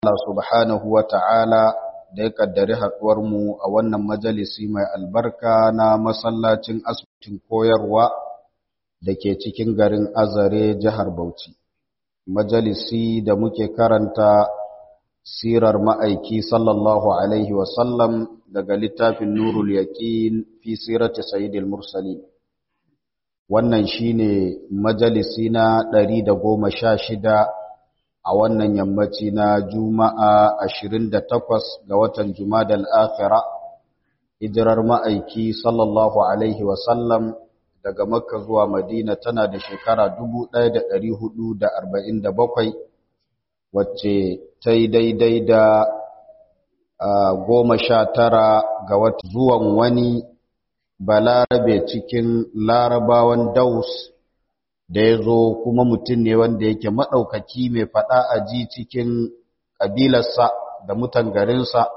Allah subhanahu wa ta'ala da ya kaddari mu a wannan majalisi mai albarka na masallacin asibitin koyarwa da ke cikin garin Azare jihar Bauchi. Majalisi da muke karanta sirar ma'aiki sallallahu Alaihi wasallam daga littafin Nurul Yaƙin fi sirati Sayyidil Mursali. Wannan shi ne majalisi na ɗari da goma sha shida a wannan yammaci na Juma'a ashirin da takwas ga watan Jumadal Akhira, hijirar ma'aiki sallallahu Alaihi wasallam daga Makka zuwa Madina tana da shekara dubu ɗaya da ɗari hudu da arba'in da bakwai, wacce ta yi daidai da goma sha tara ga wata zuwan wani balarabe cikin larabawan daus da ya zo kuma mutum ne wanda yake maɗaukaki mai faɗa a ji cikin ƙabilarsa da mutan garinsa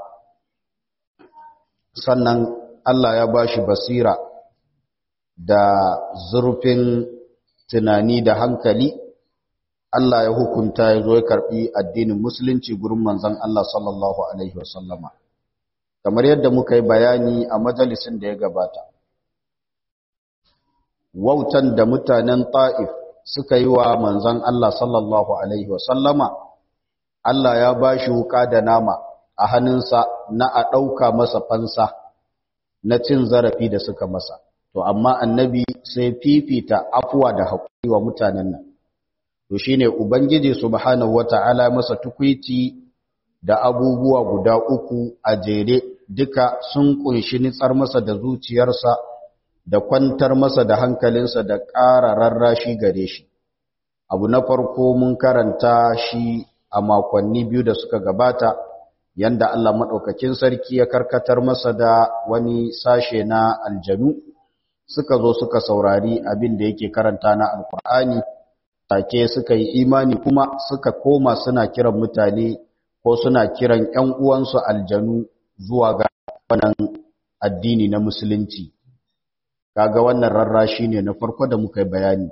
sannan Allah ya ba shi basira da zurfin tunani da hankali Allah ya hukunta ya zo ya karɓi addinin musulunci gurin manzon Allah sallallahu Alaihi wasallama kamar yadda muka yi bayani a majalisin da ya gabata wautan da mutanen ta'if suka yi wa manzon Allah sallallahu Alaihi wasallama Allah ya ba shi wuka da nama a hannunsa na a ɗauka masa fansa na cin zarafi da suka masa to amma annabi sai fifita afuwa da haƙuri wa mutanen nan to shine ubangiji subhanahu wata'ala masa tukuiti da abubuwa guda uku a jere duka sun kunshi nitsar masa da zuciyarsa da kwantar masa da hankalinsa da ƙara rarrashi gare shi abu na farko mun karanta shi a makonni biyu da suka gabata yanda Allah maɗaukakin sarki ya karkatar masa da wani sashe na aljanu suka zo suka saurari abin da yake karanta na alkur'ani take suka yi imani kuma suka koma suna kiran mutane ko suna kiran ƴan uwansu aljanu zuwa ga wannan addini na musulunci kaga wannan rarrashi ne na farko da muka yi bayani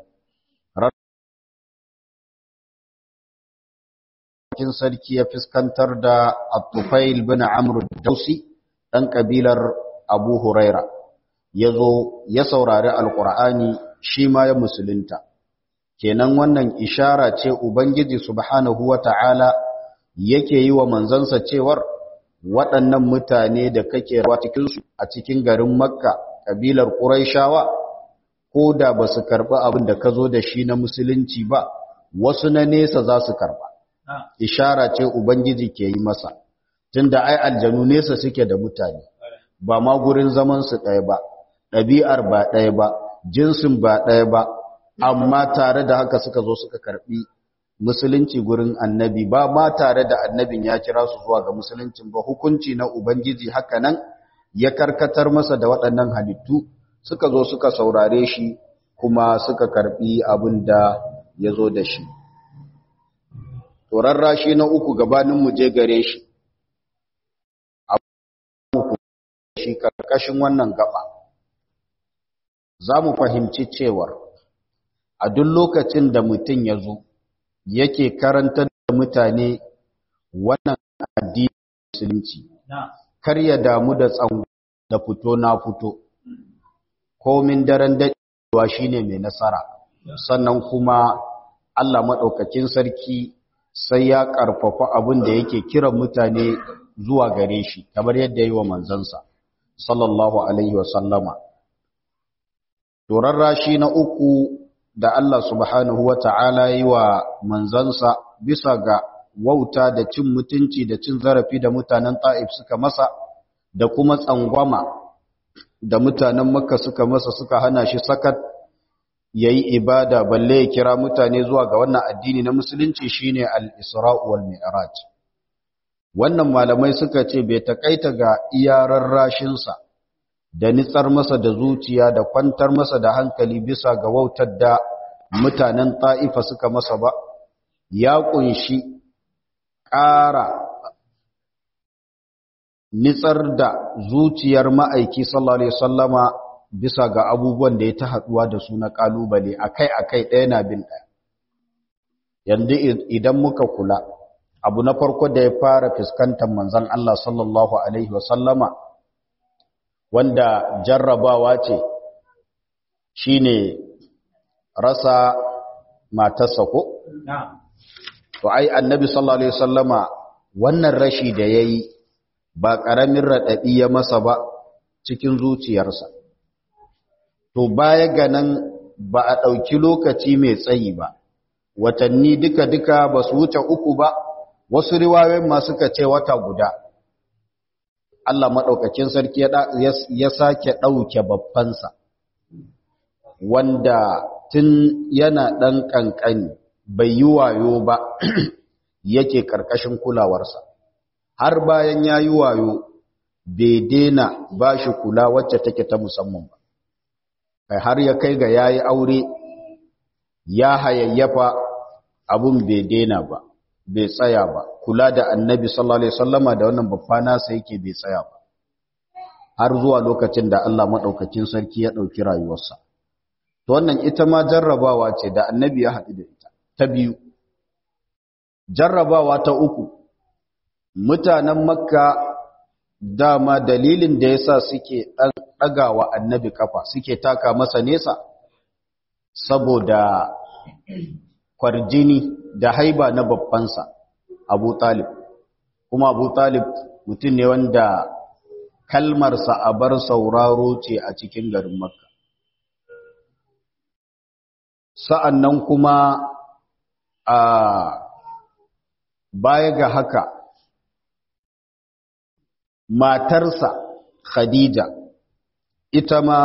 rarrashin sarki ya fuskantar da At-Tufail bin Amr Dausi dan kabilar Abu Huraira yazo ya saurari Alqur'ani shi ma ya musulunta kenan wannan ishara ce ubangiji subhanahu wata'ala yake yi wa manzansa cewar waɗannan mutane da kake rawa cikinsu a cikin garin makka ƙabilar ƙuraishawa ko da ba su karɓi abin da ka zo da shi na musulunci ba wasu na nesa za su karɓa ishara ce ubangiji ke yi masa tunda ai aljanu nesa suke da mutane ba ma gurin zamansu ɗaya ba ɗabi'ar ba ɗaya ba jinsin ba ɗaya ba amma tare da haka suka zo suka karbi musulunci gurin annabi ba ma tare da annabin ya kira su zuwa ga musuluncin ba hukunci na ubangiji haka nan ya karkatar masa da waɗannan halittu suka zo suka saurare shi kuma suka karbi abin da ya zo da shi turarra shi na uku gabanin mu je gare shi shi karkashin wannan gaba za mu fahimci cewar a duk lokacin da mutum ya zo yake karantar da mutane wannan addini musulunci kar ya damu da tsango da fito na fito komin daren daɗewa shine mai nasara sannan kuma Allah maɗaukakin sarki sai ya ƙarfafa abin da yake kiran mutane zuwa gare shi kamar yadda yi wa manzansa sallallahu alaihi wasallama turarrashi na uku da Allah subhanahu wa ta'ala yi wa manzansa bisa ga wauta da cin mutunci da cin zarafi da mutanen ta'if suka masa da kuma tsangwama da mutanen makka suka masa suka hana shi sakat ya yi ibada balle ya kira mutane zuwa ga wannan addini na musulunci shine al-isra'u wal mi'raj wannan malamai suka ce bai takaita ga iyarar rashinsa da nitsar masa da zuciya da kwantar masa da hankali bisa ga wautar da mutanen ta'ifa suka masa ba ya kunshi ƙara nitsar da zuciyar ma'aiki sallallahu alaihi wasallama bisa ga abubuwan da ya ta haɗuwa da su na ƙalubale akai-akai ɗaya na bin ɗaya yanzu idan muka kula abu na farko da ya fara fuskantar manzon Allah sallallahu alaihi wasallama wanda jarrabawa ce shine rasa matarsa ko to ai annabi sallallahu alaihi wasallama wannan rashi da yayi ba karamin radadi ya masa ba cikin zuciyarsa to baya ga nan ba a ɗauki lokaci mai tsayi ba watanni duka-duka ba su wuce uku ba wasu riwayoyin ma suka ce wata guda Allah maɗaukakin sarki ya sake ɗauke babbansa wanda tun yana ɗan ƙanƙani bai yi wayo ba yake ƙarƙashin kulawarsa har bayan ya yi wayo bai daina ba shi kula wacce take ta musamman ba kai har ya kai ga ya yi aure ya hayayyafa abun bai daina ba bai tsaya ba kula da annabi sallallahu alaihi wasallama da wannan babba nasa yake bai tsaya ba har zuwa lokacin da Allah madaukakin sarki ya dauki rayuwarsa to wannan ita ma jarrabawa ce da annabi ya haɗu da ita ta biyu jarrabawa ta uku mutanen makka dama dalilin da yasa suke ɗagawa annabi kafa suke taka masa nesa saboda kwarjini da haiba na babbansa abu talib kuma abu talib mutum ne wanda kalmarsa a bar sauraro ce a cikin garin makka sa'an nan kuma a baya ga haka matarsa khadija ita ma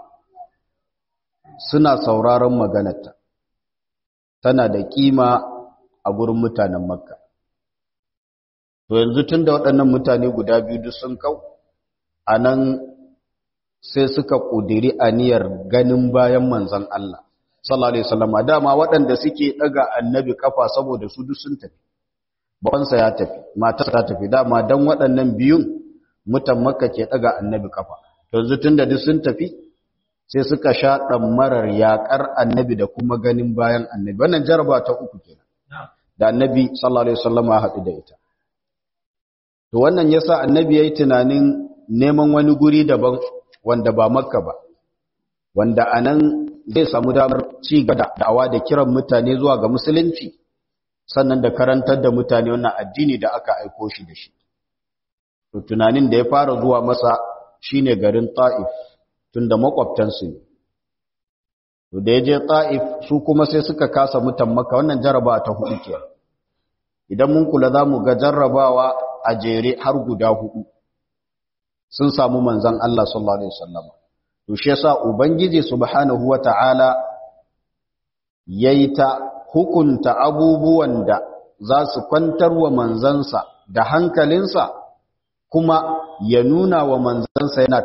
suna sauraron maganarta tana da kima a gurin mutanen makka to yanzu tun da waɗannan mutane guda biyu duk sun kau a nan sai suka ƙudiri aniyar ganin bayan manzan Allah sallallahu alaihi wasallam dama waɗanda suke ɗaga annabi kafa saboda su duk sun tafi babansa ya tafi matarsa ta tafi dama dan waɗannan biyun mutan makka ke ɗaga annabi kafa yanzu tun da duk sun tafi sai suka sha ɗammarar yaƙar annabi da kuma ganin bayan annabi wannan jaraba ta uku kenan da annabi sallallahu alaihi wasallam ya haɗu da ita to wannan yasa annabi yayi tunanin neman wani guri daban wanda ba makka ba wanda anan zai samu damar ci gaba da da'awa da kiran mutane zuwa ga musulunci sannan da karantar da mutane wannan addini da aka aiko shi da shi to tunanin da ya fara zuwa masa shine garin Ta'if tunda makwabtansu ne to da yaje Ta'if su kuma sai suka kasa mutan Makka wannan jaraba ta hudu ke idan mun kula zamu ga jarrabawa a jere har guda hudu sun samu manzon Allah sallallahu alaihi wasallam to shi yasa ubangiji subhanahu wata'ala yayi ta hukunta abubuwan da za su kwantar wa manzansa da hankalinsa kuma ya nuna wa manzansa yana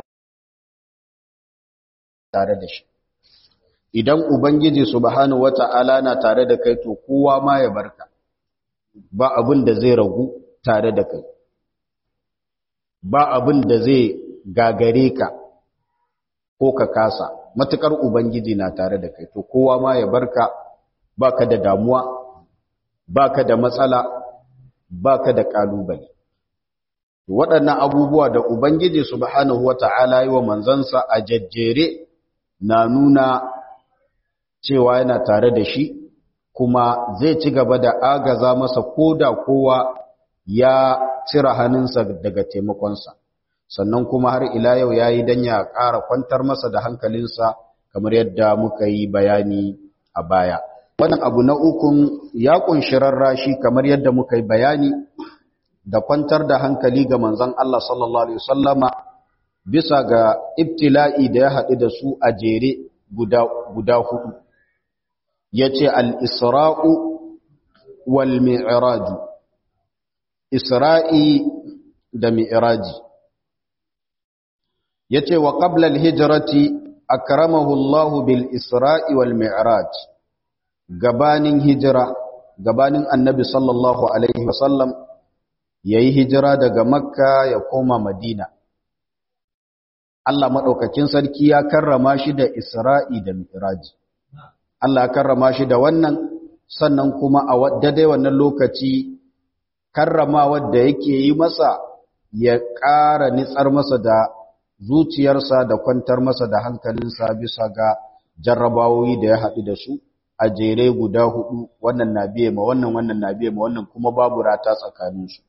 tare da shi idan ubangiji subhanahu wata'ala na tare da kai to kowa ma ya barka ba abin da zai ragu tare da kai ba abin da zai gagare ka ko ka kasa matukar ubangiji na tare da kai to kowa ma ya barka baka da damuwa baka da matsala baka da kalubale waɗannan abubuwa da ubangiji subhanahu wata'ala yi wa manzansa a jajjere na nuna cewa yana tare da shi kuma zai ci gaba da agaza masa koda kowa ya cire hannunsa daga taimakonsa sannan kuma har ila yau ya yi don ya ƙara kwantar masa da hankalinsa kamar yadda muka yi bayani a baya wannan abu na ukun ya ƙunshi rarrashi kamar yadda muka yi bayani da kwantar da hankali ga manzon Allah sallallahu alaihi wasallama bisa ga ibtila'i da ya haɗu da su a jere guda guda hudu yace al-isra'u wal mi'raj isra'i da mi'raji yace wa qabla al-hijrati akramahu Allah bil isra'i wal mi'raj gabanin hijira gabanin annabi sallallahu alaihi wasallam yayi hijira daga makka ya koma madina Allah madaukakin sarki ya karrama shi da isra'i da mi'raji Allah ya karrama shi da wannan sannan kuma a daidai wannan lokaci karrama da yake yi masa ya ƙara nitsar masa da zuciyarsa da kwantar masa da hankalinsa bisa ga jarrabawoyi da ya haɗu da su a jere guda hudu wannan na biye ma wannan wannan na biye ma wannan kuma babu rata tsakaninsu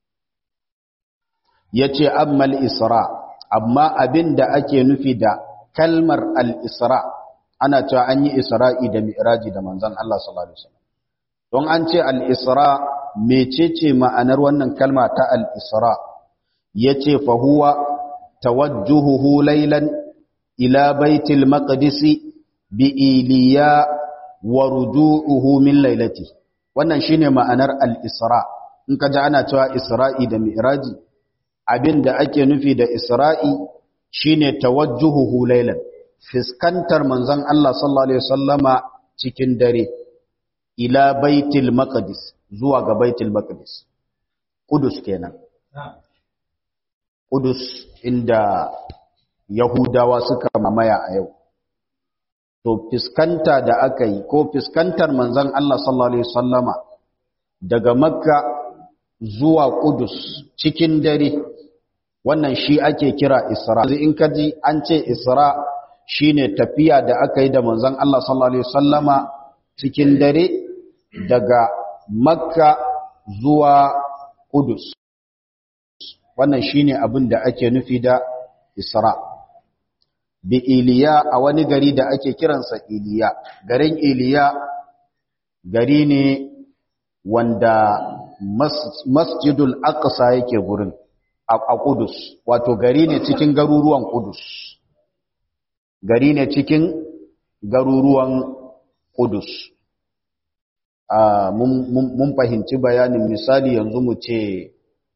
ya ce ammal isra amma abin da ake nufi da kalmar al-isra ana cewa an yi isra'i da mi'raji da manzan Allah sallallahu Alaihi wasallam don an ce al-isra mecece ma'anar wannan kalma ta al-isra ya ce fahuwa tawajjuhuhu laylan ila baitil maqdisi bi iliya wa ruju'uhu min lailati wannan shine ma'anar al-isra in ka ji ana cewa isra'i da mi'raji abinda ake nufi da isra'i shine tawajjuhuhu laylan fiskantar manzon Allah sallallahu alaihi wasallama cikin dare ila baitil maqdis zuwa ga baitil maqdis kudus kenan kudus inda yahudawa suka mamaya a yau to fiskanta da aka yi ko fiskantar manzon Allah sallallahu alaihi wasallama daga makka zuwa kudus cikin dare wannan shi ake kira isra in ka ji an ce isra shine tafiya da aka yi da manzon Allah sallallahu alaihi wasallama cikin dare daga makka zuwa kudus wannan shine abin da ake nufi da isra bi iliya a wani gari da ake kiransa iliya garin iliya gari ne wanda masjidul aqsa yake gurin a kudus wato gari ne cikin garuruwan kudus gari ne cikin garuruwan kudus mun fahimci bayanin misali yanzu mu ce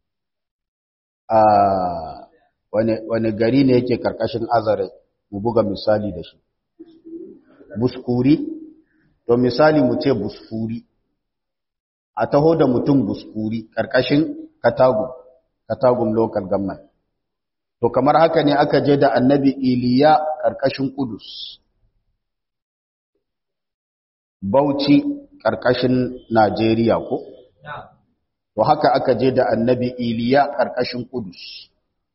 wani gari ne yake karkashin azare mu buga misali da shi buskuri to misali mu ce buskuri a taho da mutum buskuri karkashin katagun katagun local government to kamar haka ne aka je da annabi iliya karkashin kudus bauchi karkashin najeriya ko to haka aka je da annabi iliya karkashin kudus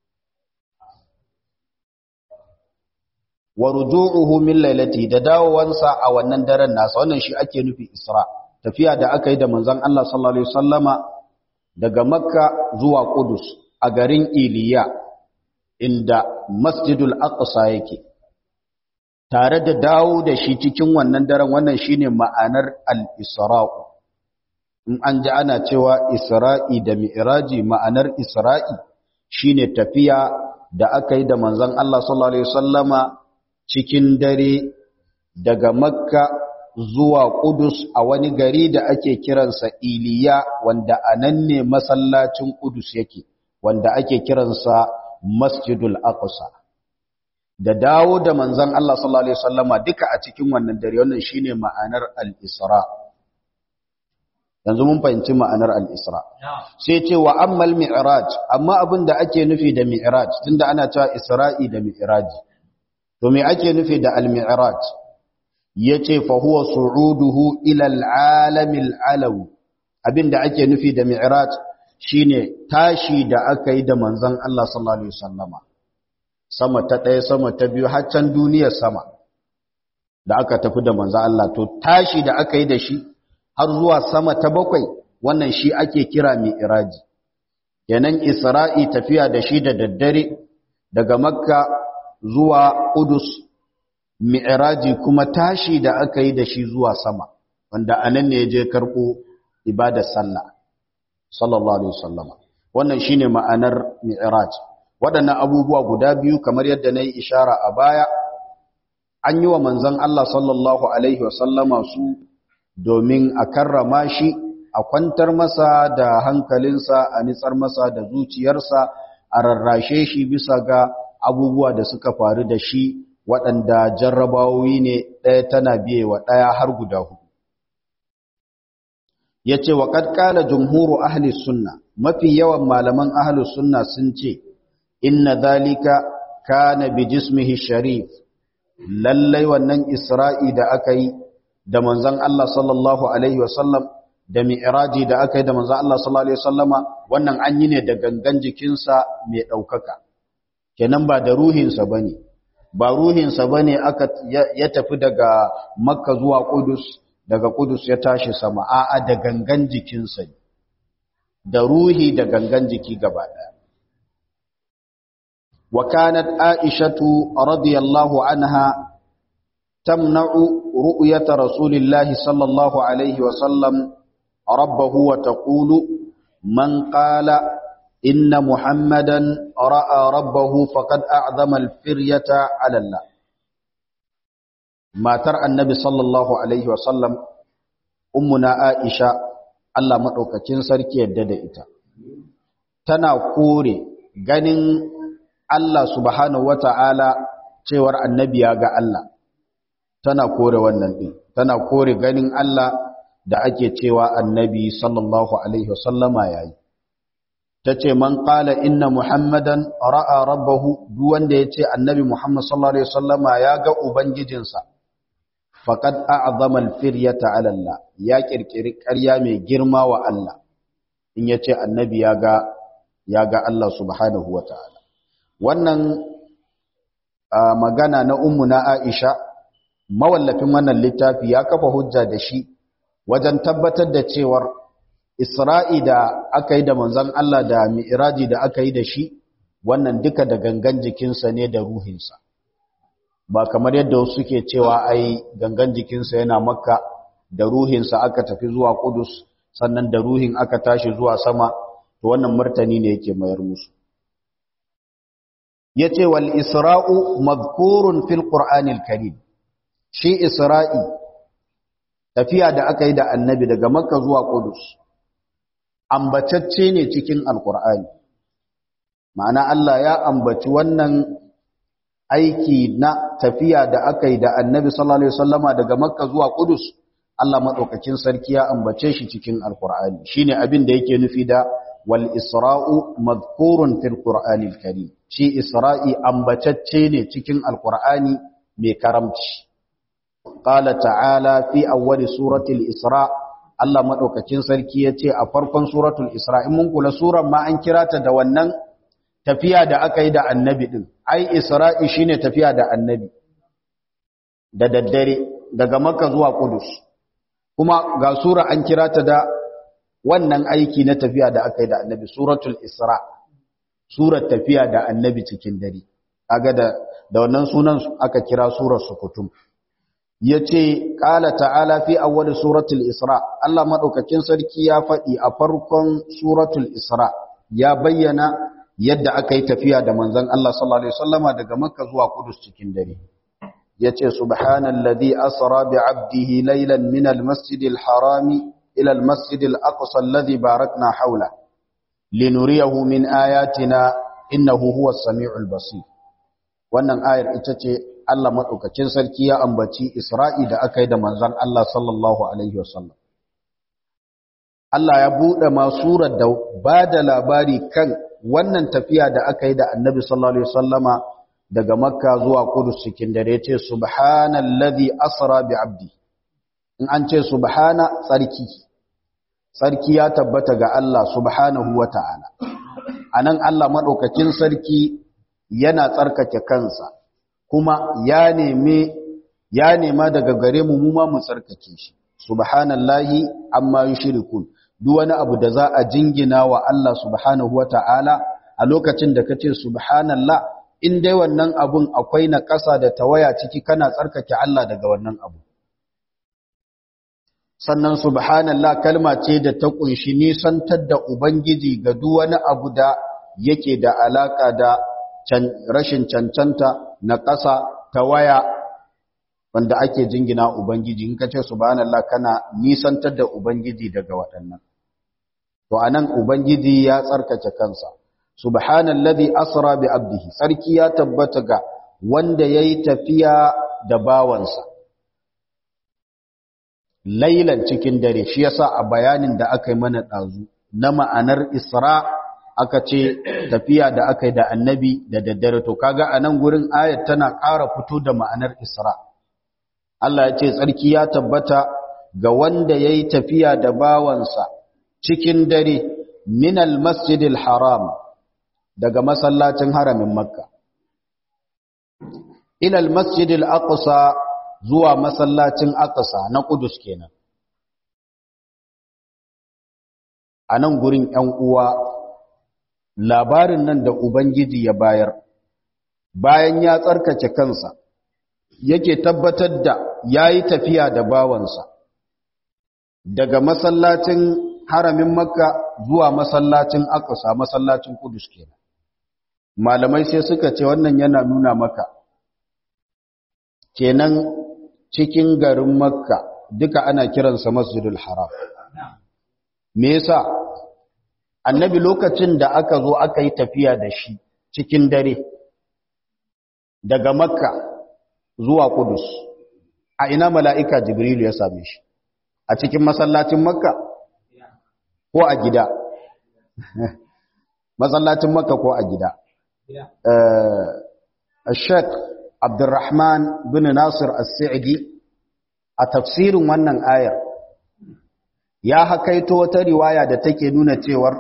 wa ruju'uhu min lailati da dawowansa a wannan daren nasa wannan shi ake nufi Isra tafiya da aka yi da manzon Allah sallallahu alaihi wasallama daga Makka zuwa Qudus a garin Iliya inda Masjidul Aqsa yake tare da dawo da shi cikin wannan daren wannan shine ma'anar al-Isra in an ji ana cewa Isra'i da Mi'raji ma'anar Isra'i shine tafiya da aka yi da manzon Allah sallallahu alaihi wasallama cikin dare daga makka zuwa kudus a wani gari da ake kiransa iliya wanda a nan ne masallacin kudus yake wanda ake kiransa masjidul aqsa da dawo da manzon Allah sallallahu alaihi wasallama duka a cikin wannan dare wannan shine ma'anar al-isra yanzu mun fahimci ma'anar al-isra sai ce wa ammal mi'raj amma abin da ake nufi da mi'raj tunda ana cewa isra'i da mi'raji to me ake nufi da al-mi'raj yace fa huwa su'uduhu ila al-alam al-alawi abinda ake nufi da mi'raj shine tashi da aka yi da manzon Allah sallallahu alaihi wasallama sama ta ɗaya sama ta biyu har can duniyar sama da aka tafi da manzon Allah to tashi da aka yi da shi har zuwa sama ta bakwai wannan shi ake kira mi'raji kenan isra'i tafiya da shi da daddare daga makka zuwa Udus mi'raji kuma tashi da aka yi da shi zuwa sama wanda anan ne je karɓo ibadar sallah sallallahu alaihi wasallama wannan shine ma'anar mi'raj waɗannan abubuwa guda biyu kamar yadda nayi ishara a baya an yi wa manzon Allah sallallahu alaihi wasallama su domin a karrama shi a kwantar masa da hankalinsa a nitsar masa da zuciyarsa a rarrashe shi bisa ga abubuwa da suka faru da shi waɗanda jarrabawoyi ne ɗaya tana biye wa ɗaya har guda hudu. Ya ce wa ƙadƙala jumhuru ahli sunna, mafi yawan malaman ahli sunna sun ce, Inna zalika kana bi jismihi sharif, lallai wannan Isra'i da aka yi da manzon Allah sallallahu Alaihi wasallam da mi'raji da aka yi da manzo Allah sallallahu alaihi wasallama wannan an yi ne da gangan jikinsa mai daukaka kenan ba da ruhinsa bane ba ruhinsa bane aka ya tafi daga makka zuwa qudus daga qudus ya tashi sama a'a da gangan jikinsa ne da ruhi da gangan jiki gaba daya wa kanat aishatu radiyallahu anha tamna'u ru'yata rasulillahi sallallahu alaihi wa sallam rabbahu wa taqulu man qala inna muhammadan ra'a rabbahu faqad a'zama al-firyata 'ala Allah matar annabi sallallahu alaihi wa sallam ummuna aisha Allah madaukakin sarki yadda da ita tana kore ganin Allah subhanahu wata'ala cewar annabi ya ga Allah tana kore wannan din tana kore ganin Allah da ake cewa annabi sallallahu alaihi wasallama yayi tace man qala inna muhammadan ra'a rabbahu duk wanda yace annabi muhammad sallallahu alaihi wasallama ya ga ubangijinsa faqad a'zama al-firyata 'ala Allah ya kirkiri ƙarya mai girma wa Allah in yace annabi ya ga ya ga Allah subhanahu wata'ala wannan magana na ummu na Aisha mawallafin wannan littafi ya kafa hujja da shi wajen tabbatar da cewar Isra'i da aka yi da manzon Allah da Mi'raji da aka yi da shi wannan duka da gangan jikinsa ne da ruhinsa ba kamar yadda wasu suke cewa ai gangan jikinsa yana makka da ruhinsa aka tafi zuwa Kudus sannan da ruhin aka tashi zuwa sama to wannan martani ne yake mayar musu yace wal isra'u madhkurun fil qur'anil karim shi isra'i tafiya da aka yi da annabi daga makka zuwa qudus ambatacce ne cikin alqur'ani ma'ana Allah ya ambaci wannan aiki na tafiya da aka yi da annabi sallallahu alaihi wasallama daga makka zuwa qudus Allah madaukakin sarki ya ambace shi cikin alqur'ani shine abin da yake nufi da wal isra'u madhkurun fil qur'anil karim shi isra'i ambatacce ne cikin alqur'ani mai karamci qala ta'ala fi awwali suratul isra Allah madaukakin sarki yace a farkon suratul isra in mun kula suran ma an kira ta da wannan tafiya da aka yi da annabi din ai isra'i shine tafiya da annabi da daddare daga makka zuwa qudus kuma ga sura an kira ta da wannan aiki na tafiya da aka yi da annabi suratul isra surar tafiya da annabi cikin dare kaga da da wannan sunan aka kira surar sukutum yace qala ta'ala fi awwal suratul isra Allah madaukakin sarki ya faɗi a farkon suratul isra ya bayyana yadda aka yi tafiya da manzon Allah sallallahu alaihi wasallama daga makka zuwa kudus cikin dare yace subhanalladhi asra bi 'abdihi laylan min al-masjidil harami ila al-masjidil aqsa alladhi barakna hawla linuriyahu min ayatina innahu huwas samiul basir wannan ayar ita ce Allah madaukakin sarki ya ambaci Isra'i da aka yi da manzon Allah sallallahu alaihi wasallam Allah ya bude ma surar da bada labari kan wannan tafiya da aka yi da Annabi sallallahu alaihi wasallama daga Makka zuwa Qudus cikin dare ce subhanallazi asra bi 'abdi in an ce subhana tsarki sarki ya tabbata ga Allah subhanahu wa ta'ala. A nan Allah maɗaukakin sarki yana tsarkake kansa, kuma ya neme ya nema daga gare mu mu ma mu tsarkake shi. Subhanallahi amma yi shirikun, duk wani abu da za a jingina wa Allah subhanahu wa ta'ala a lokacin da ka ce subhanallah, in dai wannan abun akwai na ƙasa da tawaya ciki kana tsarkake Allah daga wannan abu. sannan subhanallah kalma ce da ta kunshi nisantar da ubangiji ga duk wani abu da yake da alaka da rashin cancanta na ƙasa ta waya wanda ake jingina ubangiji in ka ce subhanallah kana nisantar da ubangiji daga waɗannan to anan ubangiji ya tsarkake kansa subhanallazi asra bi abdihi sarki ya tabbata ga wanda yayi tafiya da bawansa lailan cikin dare shi yasa a bayanin da aka yi mana ɗazu na ma'anar isra aka ce tafiya da aka yi da annabi da daddare to kaga a nan gurin ayat tana ƙara fito da ma'anar isra Allah ya ce tsarki ya tabbata ga wanda yayi tafiya da bawansa cikin dare min al-masjidil haram daga masallacin haramin makka ila al-masjidil aqsa zuwa masallacin aqsa na Qudus kenan a nan gurin ‘yan uwa labarin nan da Ubangiji ya bayar bayan ya tsarkace kansa yake tabbatar da ya yi tafiya da bawansa daga masallacin haramin makka zuwa masallacin akasa masallacin kudus kenan malamai sai suka ce wannan yana nuna maka kenan cikin garin makka duka ana kiransa masjidul haram me yasa annabi lokacin da aka zo aka yi tafiya da shi cikin dare daga makka zuwa kudus a ina mala'ika jibrilu ya same shi a cikin masallacin makka ko a gida masallacin makka ko a gida Sheikh Abdurrahman bin Nasir As-Sa'idi a tafsirin wannan ayar ya hakaito wata riwaya da take nuna cewar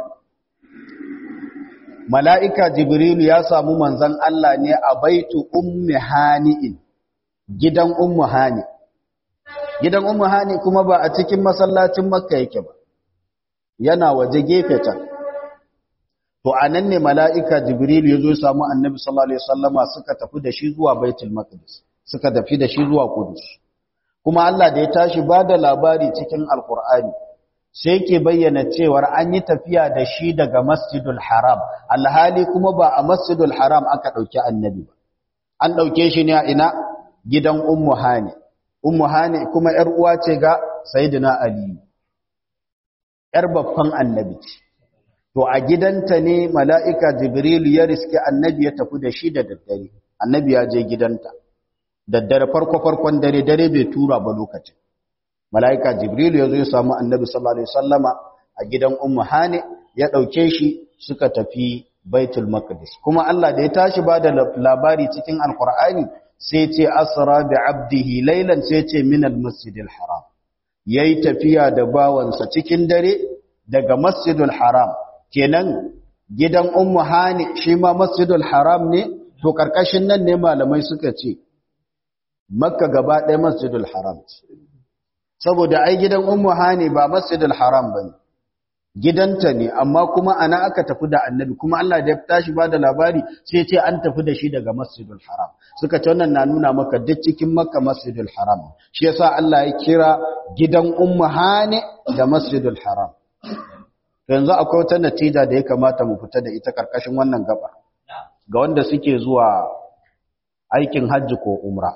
mala'ika jibrilu ya samu manzan Allah ne a baitu ummi hani'in gidan ummu hani gidan ummu hani kuma ba a cikin masallacin makka yake ba yana waje gefe can to anan ne mala'ika jibrilu ya zo ya samu annabi sallallahu alaihi wasallama suka tafi da shi zuwa baitul maqdis suka tafi da shi zuwa kudus kuma Allah da ya tashi ba da labari cikin alkur'ani sai ke bayyana cewar an yi tafiya da shi daga masjidul haram alhali kuma ba a masjidul haram aka ɗauki annabi ba an ɗauke shi ne a ina gidan ummu hani ummu hani kuma ‘yar uwa ce ga sayidina aliyu ‘yar babban annabi ce to a gidanta ne mala'ika jibrilu ya riske annabi ya tafi da shi da daddare annabi ya je gidanta daddare farko-farkon dare dare bai tura ba lokacin mala'ika jibrilu ya zo ya samu annabi sallallahu alaihi wasallama a gidan ummu hane ya ɗauke shi suka tafi baitul maqdis kuma Allah da ya tashi ba da labari cikin alkur'ani sai ce asra bi abdihi laylan sai ce min almasjidil haram yayi tafiya da bawansa cikin dare daga masjidul haram kenan gidan ummu hane shi ma masjidul haram ne to karkashin nan ne malamai suka ce makka gaba ɗaya masjidul haram saboda ai gidan ummu hani ba masjidul haram bane gidanta ne amma kuma ana aka tafi da annabi kuma Allah da ya tashi ba da labari sai ce an tafi da shi daga masjidul haram suka ce wannan na nuna maka duk cikin makka masjidul haram shi yasa Allah ya kira gidan ummu hani da masjidul haram yanzu akwai wata natija da ya kamata mu fita da ita karkashin wannan gaba ga wanda suke zuwa aikin hajji ko umra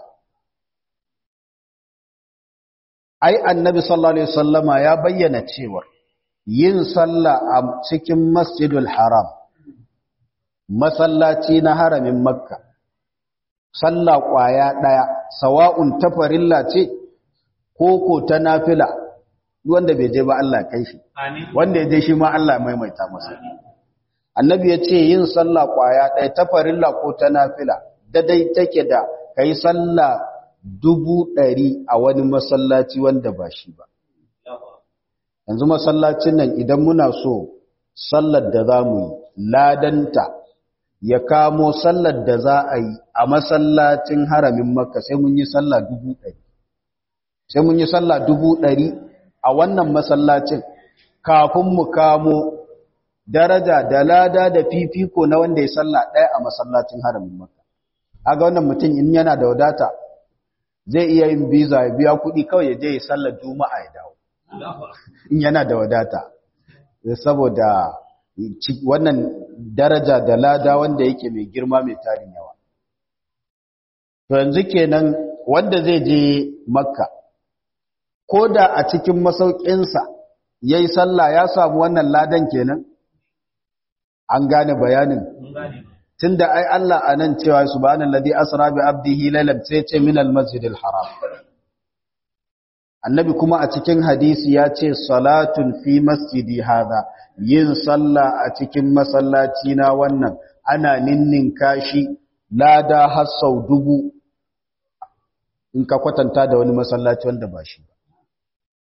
ai annabi sallallahu alaihi wasallama ya bayyana cewa yin sallah a cikin masjidul haram masallaci na haramin makka sallah kwaya daya sawa'un tafarilla ce ko ko ta nafila wanda bai je ba Allah kai shi wanda ya je shi ma Allah maimaita masa annabi ya ce yin sallah kwaya daya tafarilla ko ta nafila dadai take da kai sallah dubu ɗari a wani masallaci wanda ba shi ba. Yanzu masallacin nan idan muna so sallar da za mu yi ladanta ya kamo sallar da za a yi a masallacin haramin makka sai mun yi sallah dubu ɗari. Sai mun yi sallah dubu ɗari a wannan masallacin kafin mu kamo daraja da lada da fifiko na wanda ya sallah ɗaya a masallacin haramin makka. Aga wannan mutum in yana da wadata zai iya yin biza ya biya kuɗi kawai ya je ya sallar juma'a ya dawo in yana da wadata saboda wannan daraja da lada wanda yake mai girma mai tarin yawa to yanzu kenan wanda zai je makka ko da a cikin masaukinsa ya yi sallah ya samu wannan ladan kenan an gane bayanin tunda ai Allah anan cewa subhanallazi asra bi abdihi laylan sai ce min almasjidil haram annabi kuma a cikin hadisi ya ce salatun fi masjidi hadha yin sallah a cikin masallaci na wannan ana ninnin kashi lada har sau dubu in ka kwatanta da wani masallaci wanda ba shi ba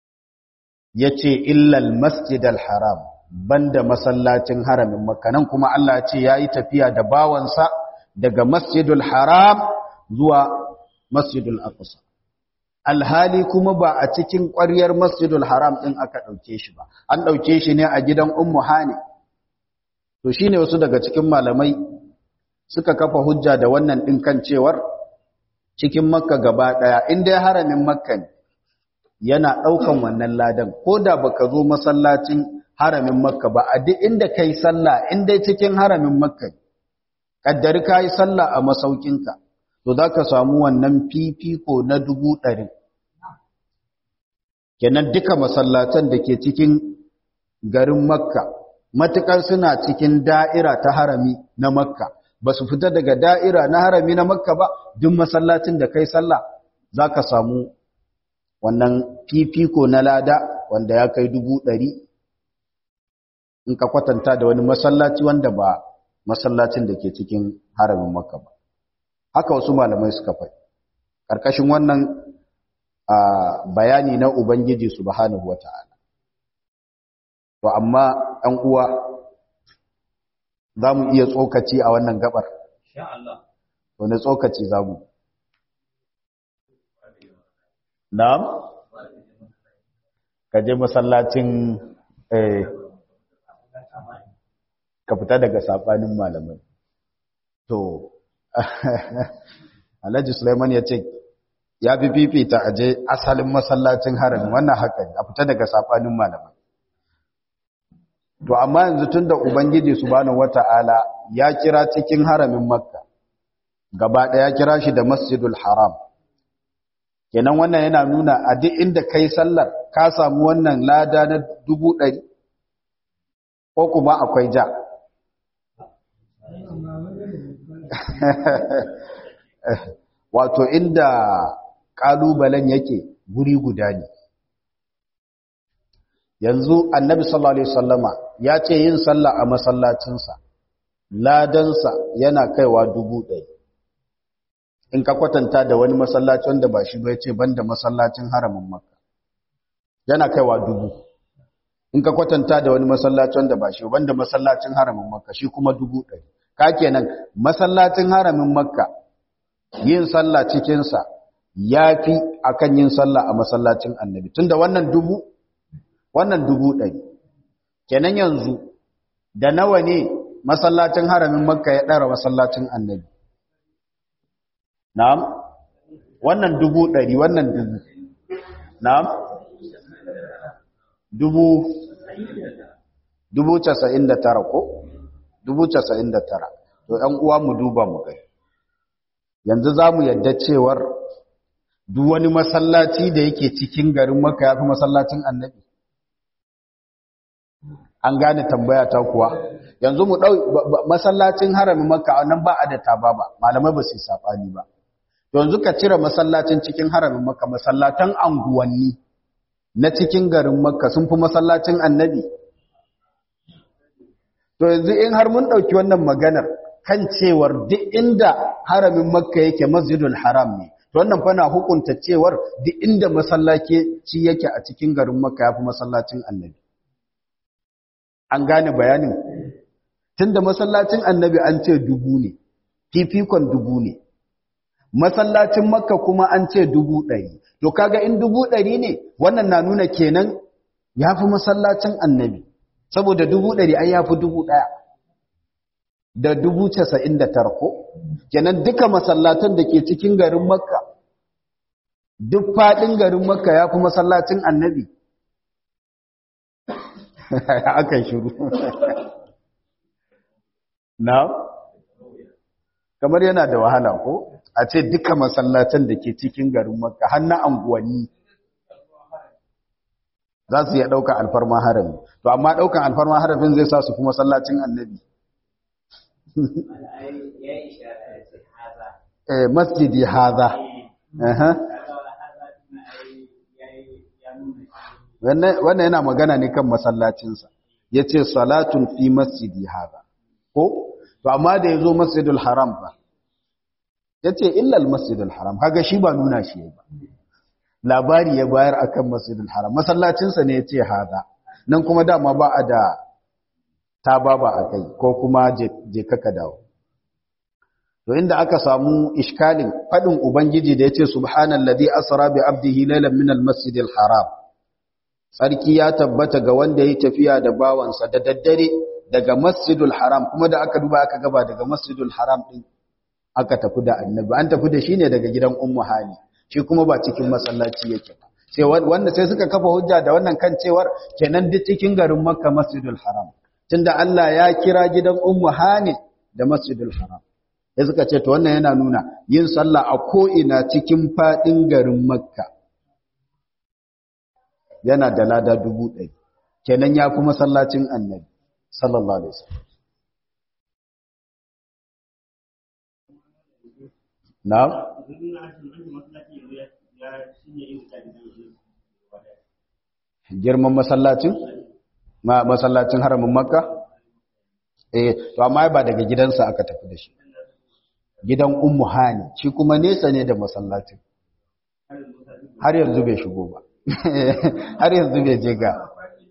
yace illal masjidal haram banda masallacin haramin makka nan kuma Allah ya ce yayi tafiya da bawansa daga masjidul haram zuwa masjidul aqsa alhali kuma ba a cikin ƙwaryar masjidul haram din aka dauke shi ba an dauke shi ne a gidan ummu hani to shine wasu daga cikin malamai suka kafa hujja da wannan din kan cewar cikin makka gaba daya in dai haramin makka ne yana daukan wannan ladan koda baka zo masallacin haramin makka ba a duk inda kai sallah in dai cikin haramin makka kaddari kai sallah a masaukinka to zaka samu wannan fifiko na dubu ɗari kenan duka masallatan da ke cikin garin makka matukar suna cikin da'ira ta harami na makka ba su fita daga da'ira na harami na makka ba duk masallacin da kai sallah za ka samu wannan fifiko na lada wanda ya kai dubu ɗari in ka kwatanta da wani masallaci wanda ba masallacin da ke cikin haramin makka ba haka wasu malamai suka fai ƙarƙashin wannan bayani na ubangiji subhanahu wa ta'ala to amma ɗan uwa za mu iya tsokaci a wannan gabar wani tsokaci za mu na'am ka je masallacin ka fita daga saɓanin malamai to alhaji suleiman ya ce ya fi fifita a je asalin masallacin harami wannan haka a fita daga saɓanin malamai to amma yanzu tun da ubangiji subhanahu wata'ala ya kira cikin haramin makka gaba ɗaya kira shi da masjidul haram kenan wannan yana nuna a duk inda kai sallar ka samu wannan lada na dubu ɗari ko kuma akwai ja wato inda ƙalubalen yake guri guda ne yanzu annabi sallallahu alaihi wasallama ya ce yin sallah a masallacinsa ladansa yana kaiwa dubu ɗaya in ka kwatanta da wani masallaci wanda ba shi ba ya ce banda masallacin haramin makka yana kaiwa dubu in ka kwatanta da wani masallaci wanda ba shi banda masallacin haramin makka shi kuma dubu ɗaya ka kenan masallacin haramin makka yin sallah cikinsa ya fi akan yin sallah a masallacin annabi tunda wannan dubu wannan dubu ɗari kenan yanzu da nawa ne masallacin haramin makka ya ɗara masallacin annabi na'am wannan dubu ɗari wannan dubu na'am dubu dubu casa'in da tara ko dubu casa'in da tara to ‘yan uwa mu duba mu gai yanzu za mu yadda cewar duk wani masallaci da yake cikin garin maka ya fi masallacin annabi an gane tambaya ta kuwa yanzu mu ɗau masallacin haramin maka nan ba a da taba ba malamai ba su yi saɓani ba yanzu ka cire masallacin cikin haramin maka masallatan anguwanni na cikin garin makka sun fi masallacin annabi to yanzu in har mun ɗauki wannan maganar kan cewar duk inda haramin makka yake masjidul haram ne to wannan fa na hukunta cewar duk inda masallaci yake a cikin garin makka ya fi masallacin annabi an gane bayanin tunda masallacin annabi an ce dubu ne fifikon dubu ne masallacin makka kuma an ce dubu ɗari to kaga in dubu ɗari ne wannan na nuna kenan ya fi masallacin annabi saboda dubu ɗari ai ya fi dubu ɗaya da dubu casa'in da tarko kenan duka masallatan da ke cikin garin makka duk faɗin garin makka ya fi masallacin annabi aka shiru na kamar yana da wahala ko a ce duka masallatan da ke cikin garin makka har na anguwanni za su iya ɗaukan alfarma harami to amma ɗaukan alfarma haramin zai sa su kuma masallacin annabi masjidi haza wannan yana magana ne kan masallacinsa ya ce salatun fi masjidi haza ko to amma da ya zo masjidul haram ba ya ce illal masjidul haram kaga shi ba nuna shi ba labari ya bayar akan masjidul haram masallacinsa ne ya ce haza nan kuma dama ba a da ta baba a kai ko kuma je kaka dawo to inda aka samu iskalin fadin ubangiji da yace subhanallazi asra bi abdihi laylan min almasjidil haram sarki ya tabbata ga wanda yayi tafiya da bawansa da daddare daga masjidul haram kuma da aka duba aka gaba daga masjidul haram din aka tafi da annabi an tafi da shi ne daga gidan ummu hani shi kuma ba cikin masallaci yake ba sai wanda sai suka kafa hujja da wannan kan cewar kenan duk cikin garin makka masjidul haram tunda Allah ya kira gidan ummu hani da masjidul haram sai suka ce to wannan yana nuna yin sallah a ko ina cikin fadin garin makka yana da lada dubu ɗari kenan ya fi masallacin annabi sallallahu alaihi wasallam na'am girman masallacin masallacin haramin makka eh to amma ba daga gidansa aka tafi da shi gidan ummu hani shi kuma nesa ne da masallacin har yanzu bai shigo ba har yanzu bai je ga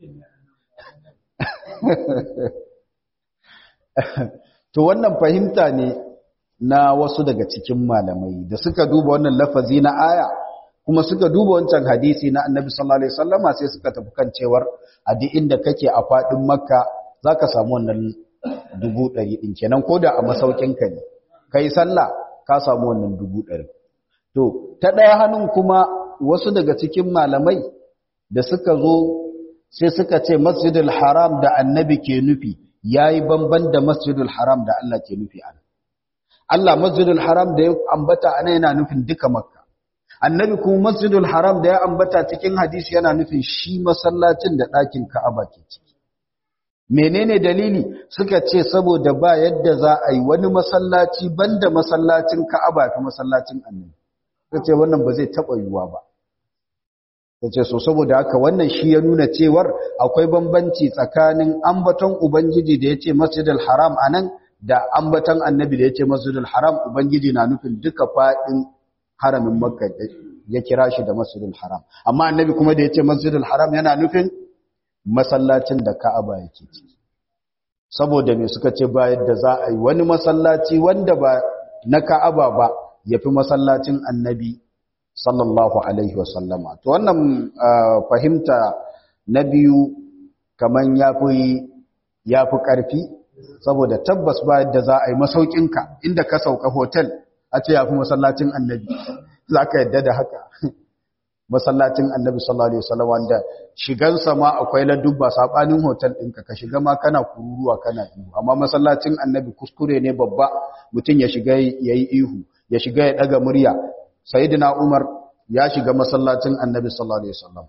to wannan fahimta ne na wasu daga cikin malamai da suka duba wannan lafazi na aya kuma suka duba wancan hadisi na annabi sallallahu alaihi wasallama sai suka tafi kan cewar a duk inda kake a fadin makka zaka samu wannan dubu ɗari ɗin kenan ko da a masaukinka ne kai sallah ka samu wannan dubu ɗari to ta ɗaya hannun kuma wasu daga cikin malamai da suka zo sai suka ce masjidul haram da annabi ke nufi yayi bamban da masjidul haram da Allah ke nufi a Allah masjidul haram da ya ambata ana yana nufin duka makka annabi kuma masjidul haram da ya ambata cikin hadisi yana nufin shi masallacin da ɗakin ka'aba ke ciki menene dalili suka ce saboda ba yadda za a yi wani masallaci banda masallacin ka'aba fi masallacin annabi suka ce wannan ba zai taɓa yiwuwa ba suka ce so saboda haka wannan shi ya nuna cewar akwai bambanci tsakanin ambaton ubangiji da ya ce masjidul haram anan da ambaton annabi da ya ce masjidul haram ubangiji na nufin duka faɗin haramin makka ya kira shi da masjidul haram amma annabi kuma da ya ce masjidul haram yana nufin masallacin da ka'aba yake ciki saboda me suka ce ba yadda za a yi wani masallaci wanda ba na ka'aba ba ya fi masallacin annabi sallallahu alaihi wasallama to wannan fahimta na biyu kaman ya fi ƙarfi saboda tabbas ba yadda za a yi masaukinka inda ka sauka hotel a ce ya fi masallacin annabi za ka yadda da haka masallacin annabi sallallahu alaihi wasallam wanda shigansa ma akwai ladubba sabanin hotel ɗinka ka shiga ma kana kururuwa kana ihu amma masallacin annabi kuskure ne babba mutum ya shiga yayi ihu ya shiga ya daga murya sayyidina umar ya shiga masallacin annabi sallallahu alaihi wasallam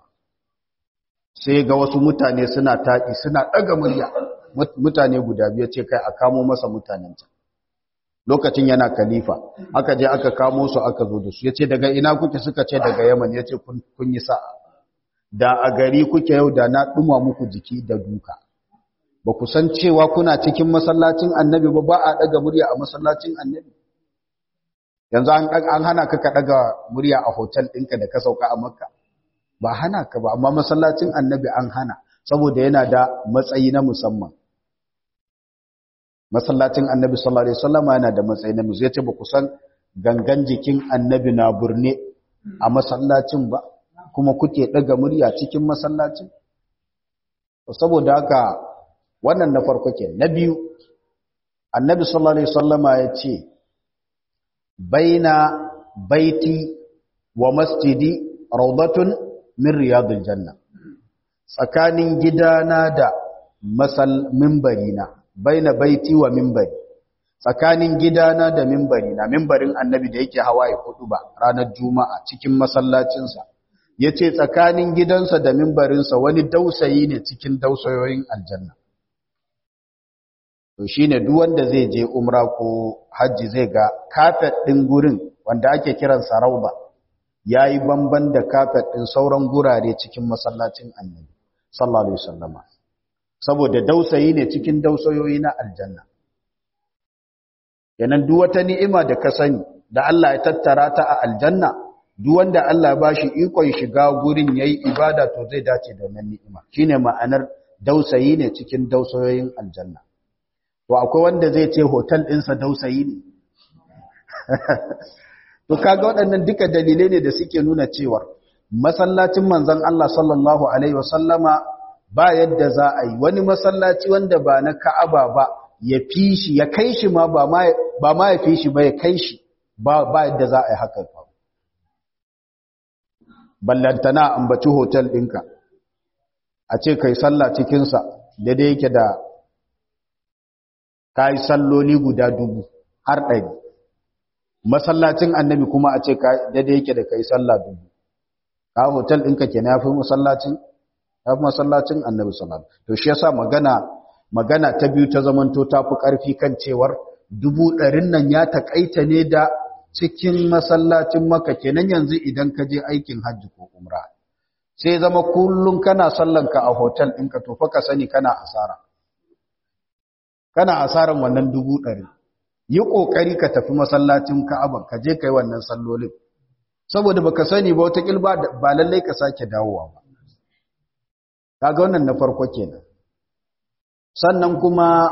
sai ga wasu mutane suna taƙi suna daga murya mutane guda biyu ce kai a kamo masa mutanen can lokacin yana khalifa aka je aka kamo su aka zo da su yace daga ina kuke suka ce daga Yaman yace kun kun yi sa'a da a gari kuke yau da na duma muku jiki da duka ba ku san cewa kuna cikin masallacin Annabi ba ba a daga murya a masallacin Annabi yanzu an an hana ka ka daga murya a hotel ɗinka da ka sauka a Makka ba hana ka ba amma masallacin Annabi an hana saboda yana da matsayi na musamman masallacin annabi sallallahu alaihi wasallam yana da matsayi na musu yace ba ku san gangan jikin annabi na burne a masallacin ba kuma kuke daga murya cikin masallacin saboda haka wannan na farko ke na biyu annabi sallallahu alaihi wasallam yace baina baiti wa masjidi rawdatun min riyadil janna tsakanin gidana da masal mimbarina baina baiti wa mimbari tsakanin gidana da mimbari na mimbarin annabi da yake hawa ya kudu ba ranar juma'a cikin masallacinsa ya ce tsakanin gidansa da mimbarinsa wani dausayi ne cikin dausayoyin aljanna to shi ne wanda zai je umra ko hajji zai ga kafet ɗin gurin wanda ake kiran sarauba ya yi bamban da kafet ɗin sauran gurare cikin masallacin annabi sallallahu alaihi wasallama saboda dausayi ne cikin dausayoyi na aljanna yanan duk wata ni'ima da ka sani da Allah ya tattara ta a aljanna duk wanda Allah ba shi ikon shiga gurin yayi ibada to zai dace da wannan ni'ima shine ma'anar dausayi ne cikin dausayoyin aljanna to akwai wanda zai ce hotel ɗinsa dausayi ne to kaga waɗannan duka dalilai ne da suke nuna cewa masallacin manzon Allah sallallahu alaihi wasallama ba yadda za a yi wani masallaci wanda ba na Ka'aba ba ya fi shi ya kai shi ma ba ma ba ma ya fi shi ba ya kai shi ba ba yadda za a yi haka ba ballantana ambaci hotel ɗinka a ce kai sallah cikinsa daidai yake da ka yi salloli guda dubu har ɗari masallacin annabi kuma a ce daidai yake da ka yi sallah dubu ka hotel ɗinka ke na fi masallacin ya fi masallacin annabi sallallahu to shi yasa magana magana ta biyu ta zamanto ta fi ƙarfi kan cewar dubu ɗarin nan ya taƙaita ne da cikin masallacin maka kenan yanzu idan ka je aikin hajji ko umra sai zama kullum kana sallanka a hotel ɗinka to fa ka sani kana asara kana asaran wannan dubu ɗari yi ƙoƙari ka tafi masallacin ka'aban ka je ka yi wannan sallolin saboda baka sani ba wata ba ba lallai ka sake dawowa ba kaga wannan na farko kenan sannan kuma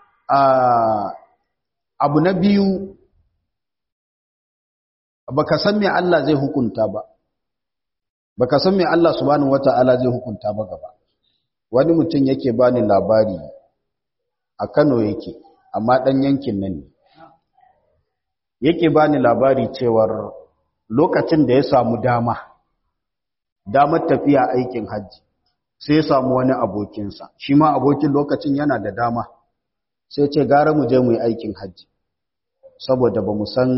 abu na biyu baka san me Allah zai hukunta ba baka san me Allah subhanahu wata'ala zai hukunta ba gaba wani mutum yake bani labari a Kano yake amma dan yankin nan ne yake bani labari cewar lokacin da ya samu dama damar tafiya aikin hajji sai ya samu wani abokinsa shi ma abokin lokacin yana da dama sai ce gara mu je mu yi aikin hajji saboda ba mu san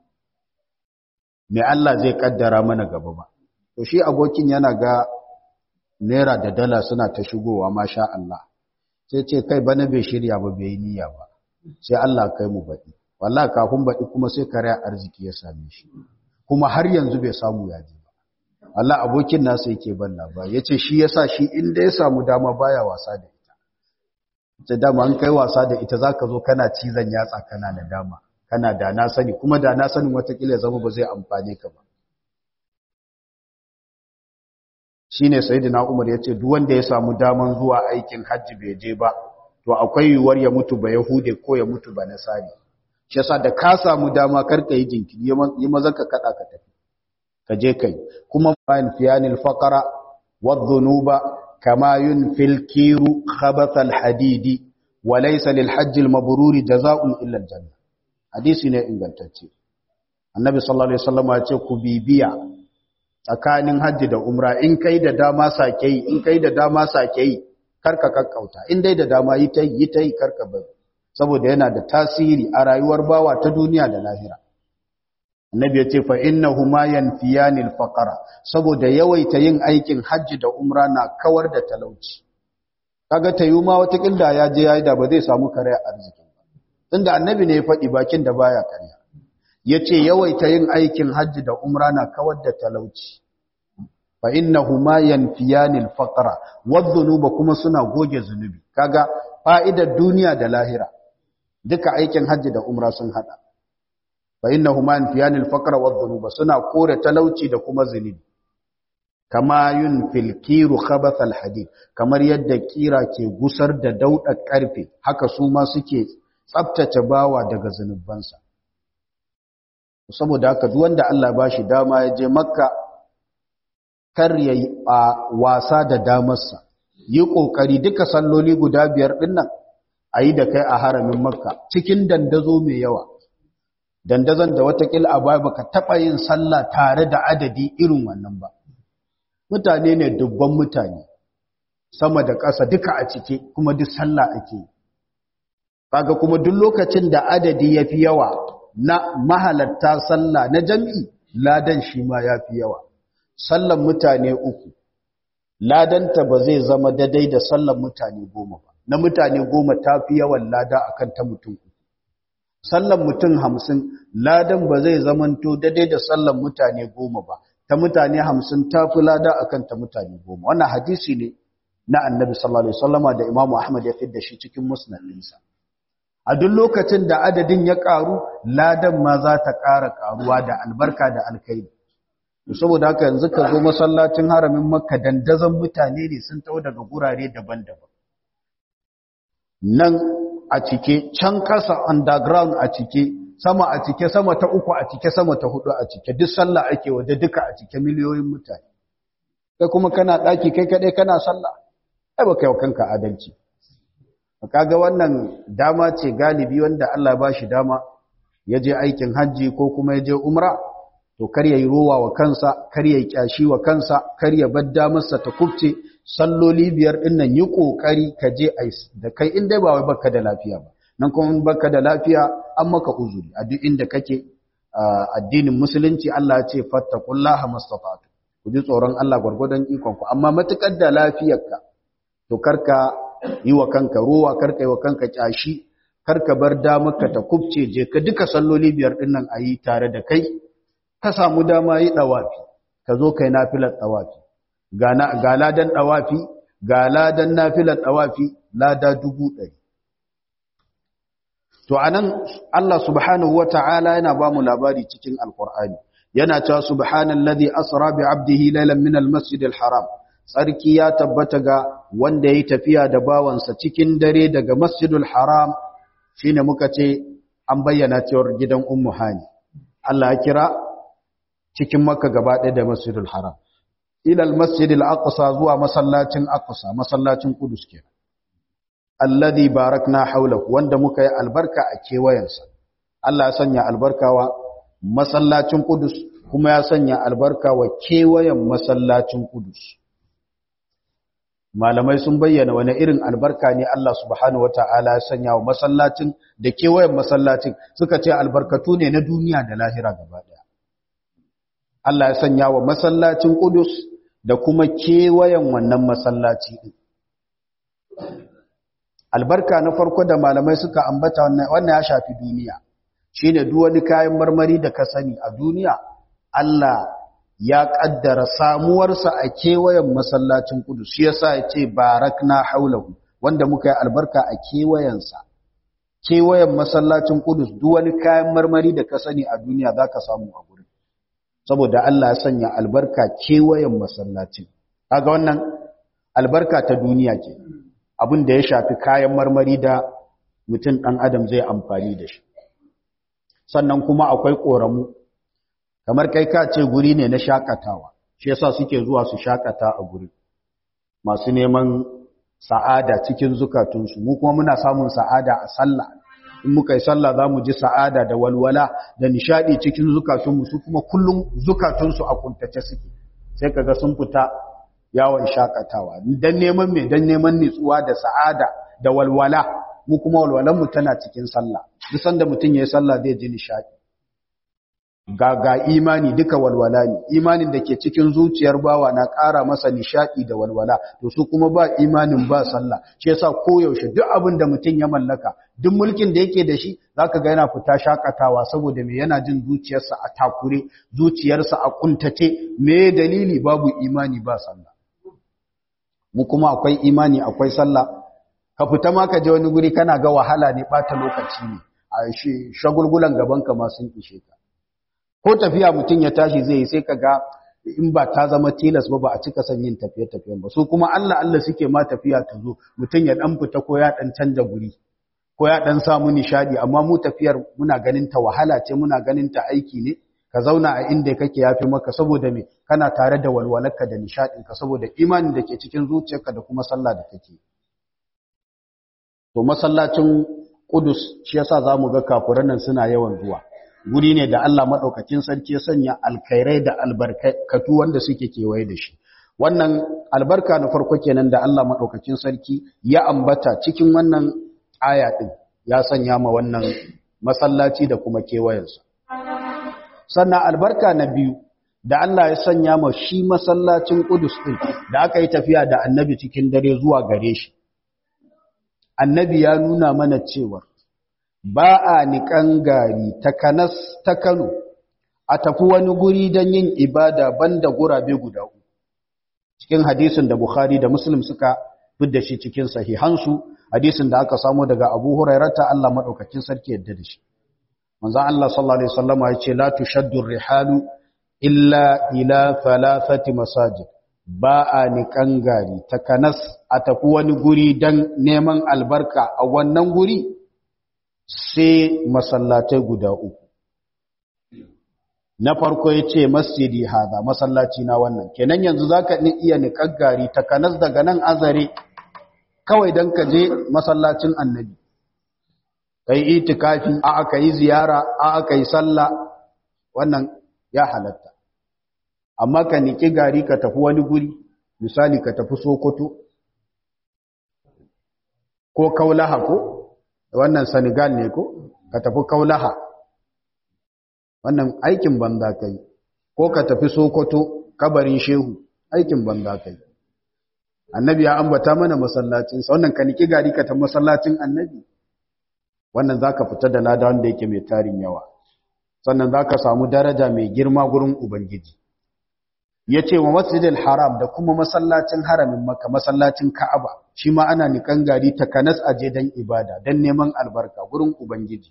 me Allah zai kaddara mana gaba ba to shi abokin yana ga naira da dala suna ta shigowa masha Allah sai ce kai bana bai shirya ba bai niyya ba sai Allah kai mu baɗi wallahi kafin baɗi kuma sai kare arziki ya same shi kuma har yanzu bai samu yaji ba Allah abokin nasa yake ban labari yace shi yasa shi inda ya samu dama baya wasa da ita ta dama an kai wasa da ita zaka zo kana cizon yatsa kana da dama kana da na sani kuma da na sanin watakila zama ba zai amfane ka ba shine sayyidina Umar yace duk wanda ya samu daman zuwa aikin hajji bai je ba to akwai yiwuwar ya mutu ba yahude ko ya mutu ba nasari shi yasa da ka samu dama karka yi jinkiri yi maza ka kada ka tafi ka je kai kuma bayan fiyanil faqara wadh-dhunuba kama yunfil kiru khabath al-hadidi wa laysa lil hajj al-mabruri jazaa'un illa al-janna hadisi ne ingantacce annabi sallallahu alaihi wasallam ya ce ku bibiya tsakanin hajji da umra in kai da dama sake yi in kai da dama sake yi karka kakkauta in dai da dama yi ta yi ta yi karka bari saboda yana da tasiri a rayuwar bawa ta duniya da lahira annabi ya ce fa innahuma yanfiyani al-faqra saboda yawaita yin aikin hajji da umra na kawar da talauci kaga tayuma wata kilda ya je yayi da ba zai samu kare arziki tunda annabi ne ya faɗi bakin da baya karya yace yawaita yin aikin hajji da umra na kawar da talauci fa innahuma yanfiyani al-faqra wadh-dhunuba kuma suna goge zunubi kaga fa'idar duniya da lahira duka aikin hajji da umra sun hada fa innahuma yanfiyani al-faqra wadh-dhunuba suna kore talauci da kuma zunubi kama yunfil kiru khabath al-hadid kamar yadda kira ke gusar da daudar karfe haka su ma suke tsabtace bawa daga zunubansa saboda haka duk wanda Allah ba shi dama ya je makka kar ya yi a wasa da damarsa yi ƙoƙari duka salloli guda biyar ɗinnan a yi da kai a haramin makka cikin dandazo mai yawa dandazon da watakila a baya baka taɓa yin sallah tare da adadi irin wannan ba mutane ne dubban mutane sama da ƙasa duka a cike kuma duk sallah ake yi kaga kuma duk lokacin da adadi ya fi yawa na mahalatta sallah na jam'i ladan shi ma ya fi yawa sallan mutane uku ladanta ba zai zama daidai da sallan mutane goma ba na mutane goma ta fi yawan lada akan ta mutum uku sallan mutum hamsin ladan ba zai zamanto daidai da sallan mutane goma ba ta mutane hamsin ta fi lada akan ta mutane goma wannan hadisi ne na annabi sallallahu alaihi wasallama da imamu ahmad ya fidda shi cikin musnad ɗinsa a duk lokacin da adadin ya ƙaru ladan ma za ta ƙara ƙaruwa da albarka da alkaidi saboda haka yanzu ka zo masallacin haramin makka dandazon mutane ne sun tau daga gurare daban-daban nan a cike can kasa underground a cike sama a cike sama ta uku a cike sama ta hudu a cike duk sallah ake waje duka a cike miliyoyin mutane kai kuma kana daki kai kadai kana sallah ai baka yau kanka adalci kaga wannan dama ce galibi wanda Allah ya bashi dama ya je aikin hajji ko kuma ya je umra to kar ya yi rowa wa kansa kar ya yi kyashi wa kansa kar ya bar damarsa ta kubce salloli biyar din nan yi kokari ka je da kai in dai ba wai baka da lafiya ba nan kuma in baka da lafiya an maka uzuri a duk inda kake addinin musulunci Allah ya ce fattaqullaha mastata'tu ku ji tsoron Allah gwargwadon ikon ku amma matukar da lafiyarka to karka yi wa kanka rowa karka yi wa kanka kyashi karka bar damarka ta kubce je ka duka salloli biyar din nan ayi tare da kai ka samu dama yi dawafi ka zo kai nafilar dawafi ga ladan dawafi ga ladan nafilar dawafi lada dubu ɗari to anan Allah subhanahu wata'ala yana ba mu labari cikin alkur'ani yana cewa subhanallazi asra bi 'abdihi laylan min almasjidil haram sarki ya tabbata ga wanda yayi tafiya da bawansa cikin dare daga masjidul haram shine muka ce an bayyana cewar gidan ummu hani Allah ya kira cikin makka gaba ɗaya da masjidul haram ilal masjidil aqsa zuwa masallacin aqsa masallacin kudus kenan alladhi barakna hawlahu wanda muka yi albarka a kewayensa Allah ya sanya albarka wa masallacin kudus kuma ya sanya albarka wa kewayen masallacin kudus malamai sun bayyana wani irin albarka ne Allah subhanahu wataala ya sanya wa masallacin da kewayen masallacin suka ce albarkatu ne na duniya da lahira gaba ɗaya Allah ya sanya wa masallacin Kudus da kuma kewayen wannan masallaci ɗin. Albarka na farko da malamai suka ambata wannan ya shafi duniya, shi ne wani kayan marmari da ka sani a duniya, Allah ya ƙaddara samuwarsa a kewayen masallacin Kudus, shi yasa ya ce barak na haulahu, wanda muka yi albarka a kewayensa. Kewayen masallacin Kudus, wani kayan marmari da ka sani a duniya za ka samu a gurin. saboda Allah ya sanya albarka kewayen masallacin kaga wannan albarka ta duniya ke abin da ya shafi kayan marmari da mutum ɗan adam zai amfani da shi sannan kuma akwai ƙoramu kamar kai ka ce guri ne na shakatawa shi yasa suke zuwa su shakata a guri masu neman sa'ada cikin zukatunsu mu kuma muna samun sa'ada a sallah in muka yi sallah za mu ji sa'ada da walwala da nishadi cikin zukatunmu su kuma kullum zukatunsu a kuntace suke sai kaga sun fita yawon shakatawa dan neman me dan neman nitsuwa da sa'ada da walwala mu kuma walwalan mu tana cikin sallah duk sanda mutun yayin sallah zai ji nishadi ga ga imani duka walwala ne imanin da ke cikin zuciyar bawa na ƙara masa nishadi da walwala to su kuma ba imanin ba sallah shi yasa koyaushe duk abin da mutum ya mallaka duk mulkin da yake da shi zaka ga yana fita shakatawa saboda me yana jin zuciyarsa a takure zuciyarsa a kuntace me dalili babu imani ba sallah mu kuma akwai imani akwai sallah ka fita ma ka je wani guri kana ga wahala ne bata lokaci ne a shagulgulan gaban ka ma sun ishe ka ko tafiya mutum ya tashi zai yi sai ka ga in ba ta zama tilas ba ba a cika son yin tafiye-tafiyen ba su kuma Allah Allah suke ma tafiya ta zo mutum ya dan fita ko ya dan canja guri ko ya dan samu nishadi amma mu tafiyar muna ganin ta wahala ce muna ganin ta aiki ne ka zauna a inda kake yafi maka saboda me kana tare da walwalarka da nishadin ka saboda imanin da ke cikin zuciyarka da kuma sallah da kake to masallacin Kudus shi yasa zamu ga kafuran nan suna yawan zuwa guri ne da Allah maɗaukakin sarki ya sanya alkairai da albarkatu wanda suke kewaye da shi wannan albarka na farko kenan da Allah maɗaukakin sarki ya ambata cikin wannan aya ɗin ya sanya ma wannan masallaci da kuma kewayensa sannan albarka na biyu da Allah ya sanya ma shi masallacin Qudus ɗin da aka yi tafiya da annabi cikin dare zuwa gare shi annabi ya nuna mana cewa ba a niƙan gari ta kanas ta Kano a tafi wani guri don yin ibada banda gurabe guda uku cikin hadisin da Bukhari da Muslim suka fidda shi cikin sahihansu hadisin da aka samu daga Abu Hurairata Allah madaukakin sarki yadda da shi manzon Allah sallallahu alaihi wasallam ya ce la tushaddu rihalu illa ila thalathati masajid ba a niƙan gari takanas a tafi wani guri don neman albarka a wannan guri sai masallatai guda uku na farko ya ce masjidi haza masallaci na wannan kenan yanzu za ka iya niƙar gari takanas daga nan azare kawai don ka je masallacin annabi ka yi itikafi a aka yi ziyara a aka yi sallah wannan ya halatta amma ka niki gari ka tafi wani guri misali ka tafi sokoto ko kaulaha ko wannan senegal ne ko ka tafi kaulaha wannan aikin banza kai ko ka tafi sokoto kabarin shehu aikin banza kai annabi ya ambata mana masallacin sa wannan ka niki gari ka tafi masallacin annabi wannan zaka fita da lada wanda yake mai tarin yawa sannan zaka samu daraja mai girma gurin ubangiji ya ce wa masjidil haram da kuma masallacin haramin maka masallacin ka'aba shi ma ana nikan gari takanas aje don ibada don neman albarka gurin ubangiji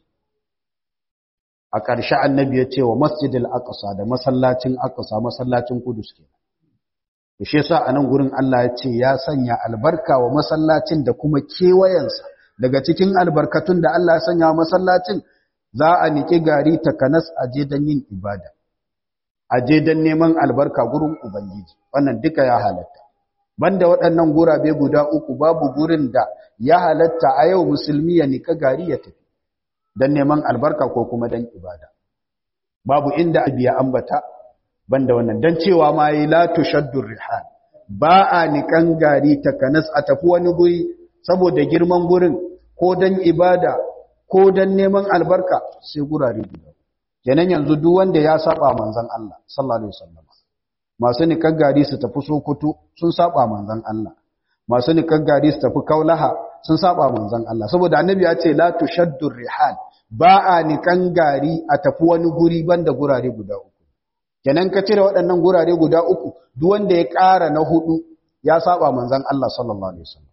a ƙarshe annabi ya ce wa masjidil aqsa da masallacin aqsa masallacin kudus ke da shi yasa a nan gurin Allah ya ce ya sanya albarka wa masallacin da kuma kewayensa daga cikin albarkatun da Allah ya sanya wa masallacin za a niki gari takanas aje don yin ibada aje don neman albarka gurin Ubangiji, wannan duka ya halatta. Banda waɗannan gurabe guda uku babu gurin da ya halatta a yau musulmi ya nika gari ya tafi, don neman albarka ko kuma don ibada. Babu inda abu ya ambata, banda wannan, don cewa ma yi latu shaddun rihan, ba a nikan gari takanas a tafi wani guri saboda girman gurin ko don ibada ko don neman albarka sai gurare guda. kenan yanzu duk wanda ya saba manzon Allah sallallahu alaihi wasallam masu nikan gari su tafi Sokoto sun saba manzon Allah masu nikan gari su tafi Kaulaha sun saba manzon Allah saboda annabi ya ce la tushaddu rihal ba a nikan gari a tafi wani guri banda gurare guda uku kenan ka cire waɗannan gurare guda uku duk wanda ya ƙara na hudu ya saba manzon Allah sallallahu alaihi wasallam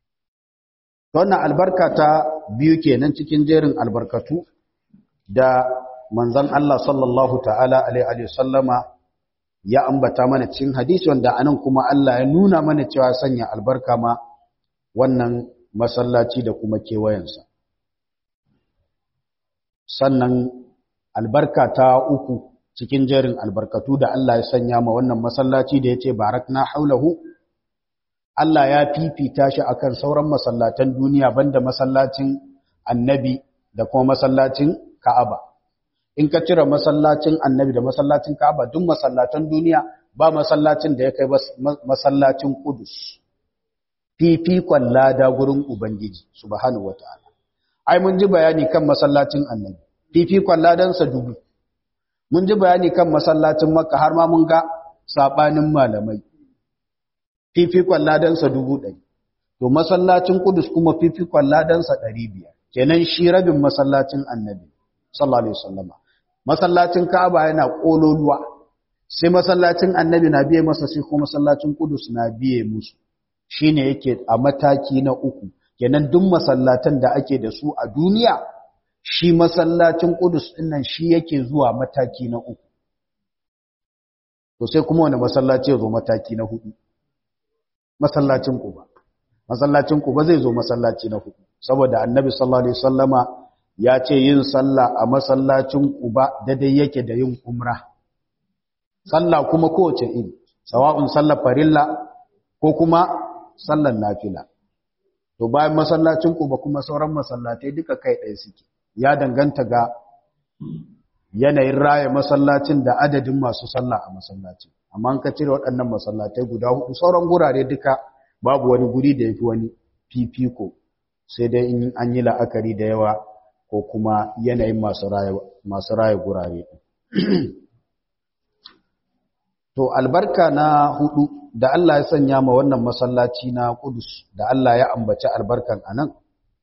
wannan albarka ta biyu kenan cikin jerin albarkatu da manzon Allah sallallahu ta'ala alaihi sallama ya ambata mana cikin hadisi wanda anan kuma Allah ya nuna mana cewa sanya albarka ma wannan masallaci da kuma kewayensa sannan albarka ta uku cikin jerin albarkatu da Allah ya sanya ma wannan masallaci da yace barakna haulahu Allah ya fifita shi akan sauran masallatan duniya banda masallacin annabi da kuma masallacin Ka'aba in ka cire masallacin annabi da masallacin Ka'aba duk masallatan duniya ba masallacin da ya kai masallacin Qudus fifikon lada gurin Ubangiji subhanahu wataala ai mun ji bayani kan masallacin annabi fifikon ladansa dubu mun ji bayani kan masallacin Makka har ma mun ga sabanin malamai fifikon ladansa dubu ɗari to masallacin Qudus kuma fifikon ladansa ɗari biyar kenan shi rabin masallacin annabi sallallahu alaihi wasallama masallacin Ka'aba yana kololuwa sai masallacin Annabi na biye masa sai kuma masallacin Qudus na biye musu shine yake a mataki na uku kenan duk masallatan da ake da su a duniya shi masallacin Qudus dinnan shi yake zuwa mataki na uku to sai kuma wani masallaci ya zo mataki na hudu masallacin Quba masallacin Quba zai zo masallaci na hudu saboda Annabi sallallahu alaihi wasallama ya ce yin sallah a masallacin Quba daidai yake da yin umra sallah kuma kowace iri sawa'un sallar farilla ko kuma sallar nafila to bayan masallacin Quba kuma sauran masallatai duka kai ɗaya suke ya danganta ga yanayin raya masallacin da adadin masu sallah a masallacin amma an ka cire waɗannan masallatai guda hudu sauran gurare duka babu wani guri da yafi wani fifiko sai dai in an yi la'akari da yawa ko kuma yanayin masu raya gurare. To, albarka na hudu da Allah ya sanya ma wannan masallaci na Kudus da Allah ya ambaci albarkan a nan,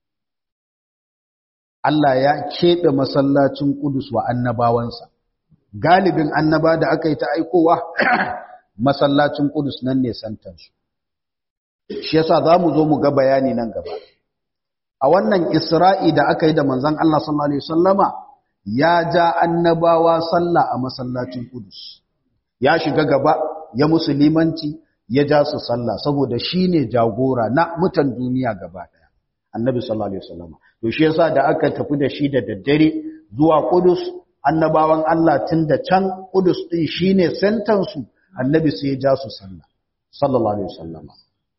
Allah ya keɓe masallacin Kudus wa annabawansa. Galibin annaba da aka yi ta aikowa, masallacin Kudus nan ne santansu. Shi yasa za mu zo mu ga bayani nan gaba. a wannan isra'i da aka yi da manzan Allah sallallahu Alaihi wasallama ya ja annabawa sallah a masallacin Kudus. ya shiga gaba ya musulmanci ya ja su sallah saboda shine jagora na mutan duniya gaba daya annabi sallallahu alaihi wasallam to shi yasa da aka tafi da shi da daddare zuwa Qudus annabawan Allah tun da can Qudus din shine sentan su annabi sai ya ja su sallah sallallahu alaihi wasallam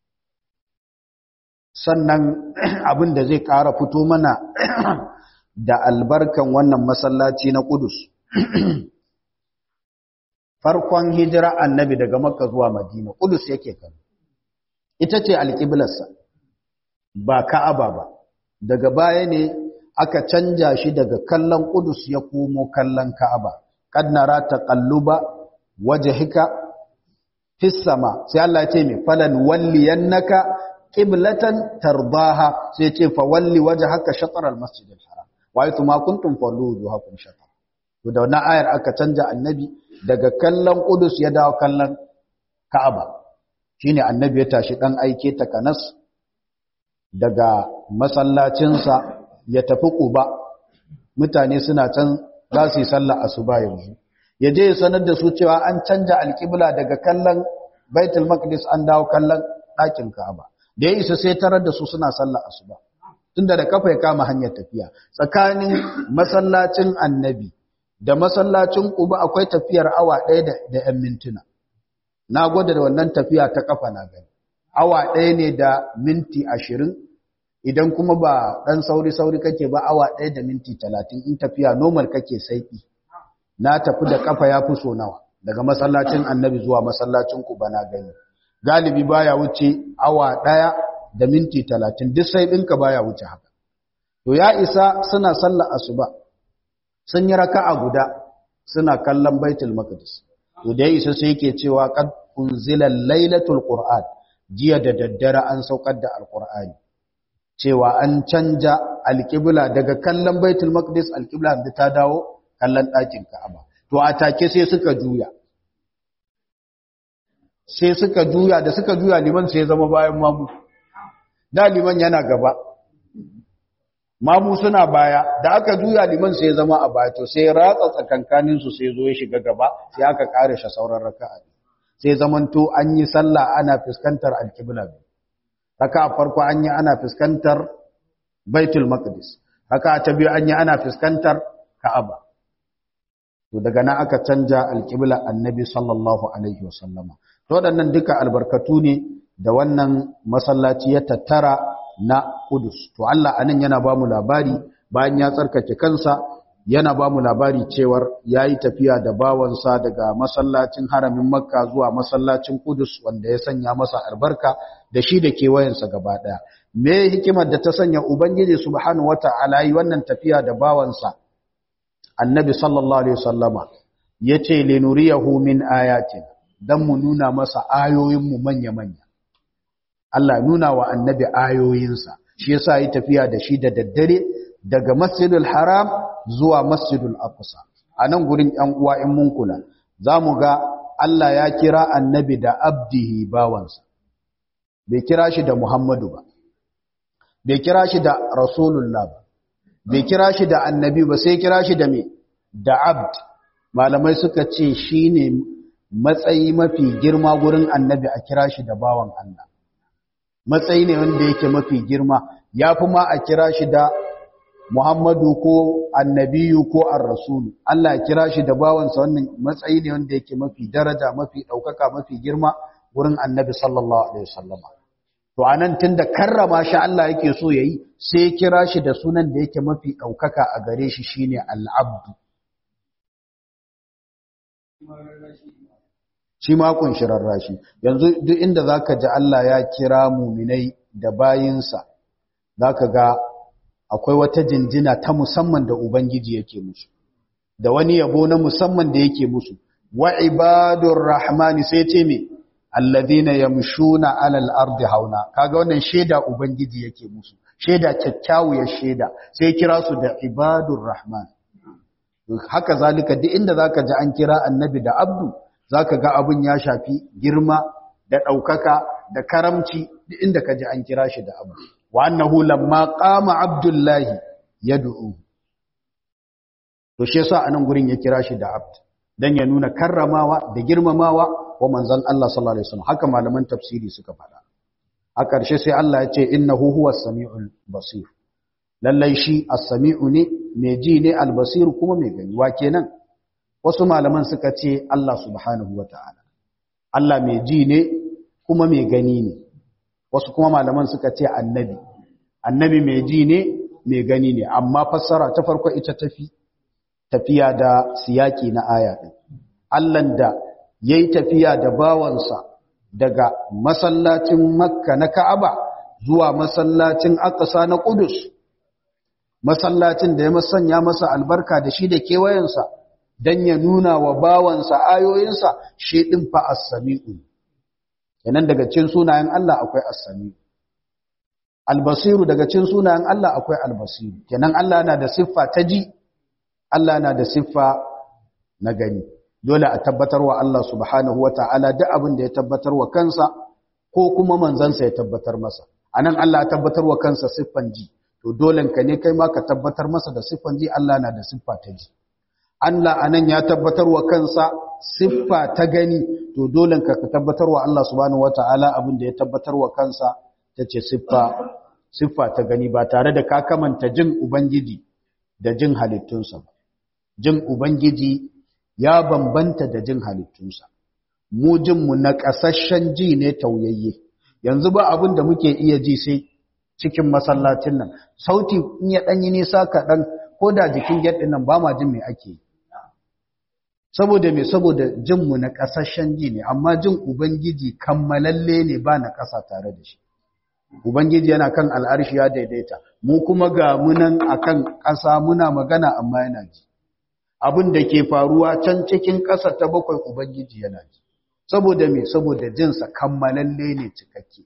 sannan abin da zai ƙara fito mana da albarkan wannan masallaci na Qudus farkon hijira annabi daga Makka zuwa Madina Qudus yake kan ita ce alƙiblarsa ba Ka'aba ba daga baya ne aka canja shi daga kallon Qudus ya komo kallon Ka'aba kad nara taqalluba wajhika fis sama sai Allah ya ce me falan walliyannaka qiblatan tardaha sai ce fa walli wajhaka shatr al masjid al haram wa aytu ma kuntum fallu wujuhakum shatr to da wannan ayar aka canja annabi daga kallon Qudus ya dawo kallon Ka'aba shine annabi ya tashi dan aike ta Kanas daga masallacinsa ya tafi Quba mutane suna can za su yi sallah asuba yanzu ya je ya sanar da su cewa an canja alƙibla daga kallon Baitul Maqdis an dawo kallon ɗakin Ka'aba da ya isa sai tarar da su suna sallah asuba tunda da kafa ya kama hanyar tafiya tsakanin masallacin annabi da masallacin Quba akwai tafiyar awa ɗaya da ‘yan mintuna. Na gwada da wannan tafiya ta kafa na gani. Awa ɗaya ne da minti ashirin, idan kuma ba ɗan sauri-sauri kake ba awa ɗaya da minti talatin in tafiya normal kake saiƙi. Na tafi da kafa ya fi so nawa, daga masallacin annabi zuwa masallacin Quba na gani. Galibi baya wuce awa ɗaya da minti talatin, duk sai ɗinka baya wuce haka. To ya isa suna sallar asuba. sun yi raka'a guda suna kallon baitul maqdis to da isa sai yake cewa qad unzila lailatul qur'an jiya da daddare an saukar da alqur'ani cewa an canja alqibla daga kallon baitul maqdis alqibla da ta dawo kallon ɗakin ka'aba to a take sai suka juya sai suka juya da suka juya liman sai zama bayan mamu da liman yana gaba mamu suna baya da aka juya liman sai zama a baya to sai ratsa tsakankanin su sai zo ya shiga gaba sai aka kare shi sauran raka'a sai zamanto an yi sallah ana fuskantar alqibla raka'a farko an yi ana fuskantar baitul maqdis raka'a ta biyu an yi ana fuskantar ka'aba to daga nan aka canja alqibla annabi sallallahu alaihi wasallama to waɗannan duka albarkatu ne da wannan masallaci ya tattara na Kudus. To Allah anan yana ba mu labari bayan ya tsarkake kansa yana ba mu labari cewar ya yi tafiya da bawansa daga masallacin haramin Makka zuwa masallacin Kudus wanda ya sanya masa albarka da shi da kewayensa gaba ɗaya. Me hikimar da ta sanya Ubangiji subhanahu wata'ala yi wannan tafiya da bawansa Annabi sallallahu alaihi wasallama yace linuriyahu min ayatin dan mu nuna masa ayoyinmu manya-manya. Allah nuna wa annabi ayoyinsa shi yasa yi tafiya da shi da daddare daga Masjidul Haram zuwa Masjidul Aqsa anan gurin ɗan uwa in mun kula zamu ga Allah ya kira annabi da abdihi bawansa bai kira shi da Muhammadu ba bai kira shi da Rasulullah ba bai kira shi da annabi ba sai kira shi da me da abd malamai suka ce shine matsayi mafi girma gurin annabi a kira shi da bawan Allah matsayi ne wanda yake mafi girma ya fi ma a kira shi da Muhammadu ko annabiyu ko ar-rasulu Allah ya kira shi da bawansa wannan matsayi ne wanda yake mafi daraja mafi ɗaukaka mafi girma wurin annabi sallallahu alaihi wasallam to anan tunda karrama shi Allah yake so yayi sai ya kira shi da sunan da yake mafi ɗaukaka a gare shi shine al-abdu shi ma kunshirar rashi yanzu duk inda zaka ji Allah ya kira muminai da bayinsa zaka ga akwai wata jinjina ta musamman da ubangiji yake musu da wani yabo na musamman da yake musu wa ibadur rahmani sai ce me alladhina yamshuna alal ardi hauna kaga wannan sheda ubangiji yake musu sheda kyakkyawar sheda sai kira su da ibadur rahman haka zalika duk inda zaka ji an kira annabi da abdu zaka ga abun ya shafi girma da ɗaukaka da karamci duk inda ka ji an kira shi da abu wa annahu lamma qama abdullahi yad'u to shi yasa anan gurin ya kira shi da abd dan ya nuna karramawa da girmamawa wa manzon Allah sallallahu alaihi wasallam haka malaman tafsiri suka faɗa a ƙarshe sai Allah ya ce innahu huwas samiul basir lallai shi as-sami'u ne mai ji ne al-basir kuma mai gani wa kenan wasu malaman suka ce Allah subhanahu wataala Allah mai ji ne kuma mai gani ne wasu kuma malaman suka ce annabi annabi mai ji ne mai gani ne amma fassara ta farko ita tafi tafiya da siyaki na aya din Allah da yayi tafiya da bawansa daga masallacin Makka na Ka'aba zuwa masallacin Aqsa na Qudus masallacin da ya masanya masa albarka da shi da kewayensa dan ya nuna wa bawansa ayoyinsa shi din fa as-sami'u kenan daga cikin sunayen Allah akwai as-sami'u al-basiru daga cikin sunayen Allah akwai al-basiru kenan Allah yana da siffa ta ji Allah yana da siffa na gani dole a tabbatar wa Allah subhanahu wata'ala duk abin da ya tabbatar wa kansa ko kuma manzansa ya tabbatar masa anan Allah ya tabbatar wa kansa siffan ji to dole ka ne kai ma ka tabbatar masa da siffan ji Allah na da siffa ta ji Allah anan ya tabbatar wa kansa siffa ta gani to dole ka tabbatar wa Allah subhanahu wata'ala abin da ya tabbatar wa kansa tace siffa siffa ta gani ba tare da ka kamanta jin ubangiji da jin halittunsa ba jin ubangiji ya bambanta da jin halittunsa mu jinmu na ƙasashen ji ne tauyayye yanzu ba abin da muke iya ji sai cikin masallacin nan sauti in ya ɗanyi nisa kaɗan ko da jikin gyaɗin nan ba ma jin me ake yi saboda me saboda jinmu na ƙasashen ji ne amma jin ubangiji kammalalle ne ba na ƙasa tare da shi ubangiji yana kan al'arshi ya daidaita mu kuma ga munan akan ƙasa muna magana amma yana ji abin da ke faruwa can cikin ƙasa ta bakwai ubangiji yana ji saboda me saboda jinsa kammalalle ne cikakke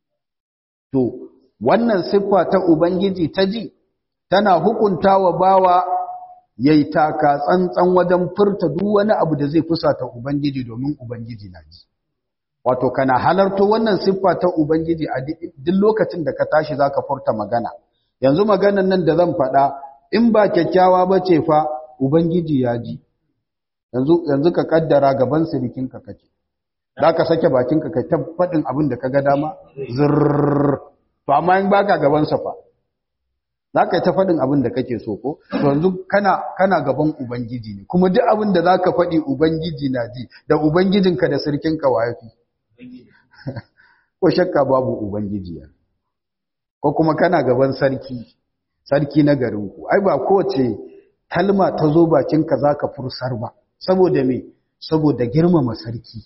to wannan siffa ta ubangiji ta ji tana hukunta wa bawa yayi taka tsantsan wajen furta duk wani abu da zai fusata ubangiji domin ubangiji na ji wato kana halarto wannan siffa ta ubangiji a duk lokacin da ka tashi zaka furta magana yanzu maganan nan da zan faɗa in ba kyakkyawa bace fa ubangiji ya ji yanzu yanzu ka kaddara gaban sirikinka kake zaka sake bakinka kai ta faɗin abin da kaga dama zurr to amma in baka gaban sa fa zaka yi ta faɗin abin da kake so ko to yanzu kana kana gaban ubangiji ne kuma duk abin da zaka faɗi ubangiji na ji da ubangijinka da sirkinka wayafi ko shakka babu ubangiji ya ko kuma kana gaban sarki sarki na garinku ai ba kowace kalma ta zo bakinka zaka fursar ba saboda me saboda girmama sarki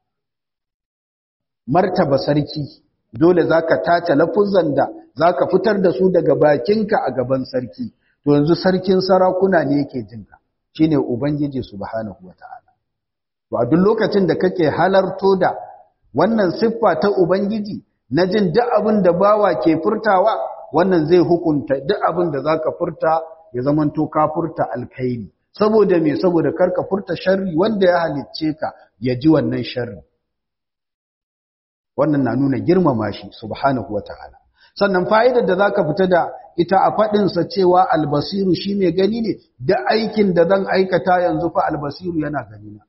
martaba sarki dole zaka tace lafuzan da zaka fitar da su daga bakinka a gaban sarki to yanzu sarkin sarakuna ne yake jinka shine ubangiji subhanahu wataala to a duk lokacin da kake halarto da wannan siffa ta ubangiji na jin duk abin da bawa ke furtawa wannan zai hukunta duk abin da zaka furta ya zamanto ka furta alkhairi saboda me saboda karka furta sharri wanda ya halicce ka ya ji wannan sharri wannan na nuna girmama shi subhanahu wataala sannan fa'idar da zaka fita da ita a fadin sa cewa albasiru shi mai gani ne da aikin da zan aikata yanzu fa albasiru yana gani na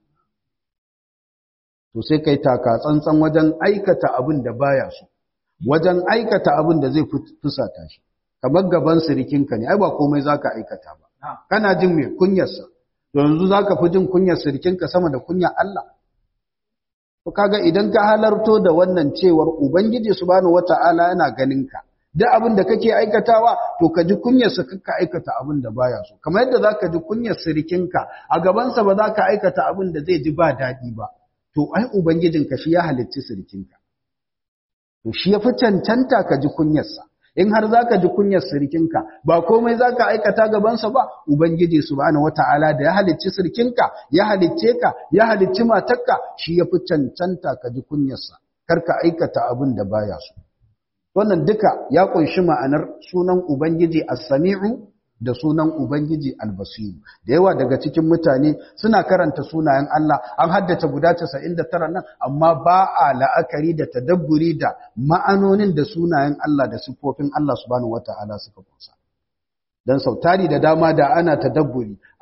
to sai kai taka tsantsan wajen aikata abin da baya so wajen aikata abin da zai fusata shi kamar gaban sirikinka ne ai ba komai zaka aikata ba kana jin me kunyarsa to yanzu zaka fi jin kunyar sirikinka sama da kunyar Allah to kaga idan ka halarto da wannan cewar ubangiji subhanahu wataala yana ganin ka duk abin da kake aikatawa to ka ji kunyar sa ka aikata abin da baya so kamar yadda zaka ji kunyar sirikinka a gaban sa ba zaka aikata abin da zai ji ba dadi ba to ai ubangijinka shi ya halicci sirikinka to shi ya fi cancanta ka ji kunyar sa in har zaka ji kunyar sirkinka ba komai zaka aikata gabansa ba ubangiji subhanahu wataala da ya halicci sirkinka ya halicce ka ya halicci matarka shi yafi cancanta ka ji kunyarsa karka aikata abin da baya so wannan duka ya kunshi ma'anar sunan ubangiji as-sami'u da sunan ubangiji al-basir da yawa daga cikin mutane suna karanta sunayen Allah an haddace guda 99 nan amma ba a la'akari da tadabburi da ma'anonin da sunayen Allah da siffofin Allah subhanahu wata'ala suka kusa dan sautari da dama da ana tadabburi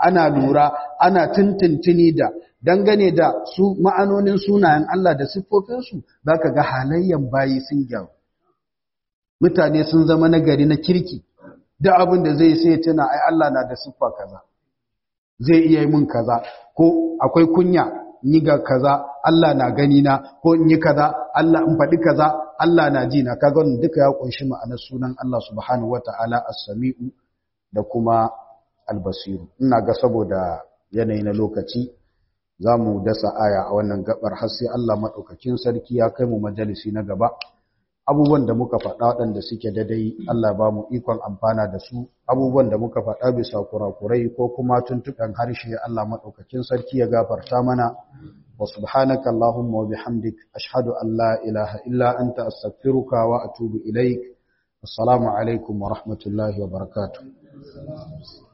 ana lura ana tuntuntuni da dangane da su ma'anonin sunayen Allah da siffofinsu za ka ga halayyan bayi sun gyaru mutane sun zama nagari na kirki da abin da zai sai tuna ai Allah na da siffa kaza zai iya yi mun kaza ko akwai kunya yi ga kaza Allah na gani na ko in yi kaza Allah in faɗi kaza Allah na ji na kaga wannan duka ya kunshi ma'anar sunan Allah subhanahu wataala as-sami'u da kuma al-basiru ina ga saboda yanayi na lokaci za mu dasa aya a wannan gabar har sai Allah maɗaukakin sarki ya kai mu majalisi na gaba abubuwan da muka faɗa waɗanda suke daidai Allah ba mu ikon amfana da su abubuwan da muka faɗa bisa kurakurai ko kuma tuntuɓen harshe Allah maɗaukakin sarki ya gafarta mana wa subhanaka Allahumma wa bihamdik ashhadu an la ilaha illa anta astaghfiruka wa atubu ilaik assalamu alaikum wa rahmatullahi wa barakatuh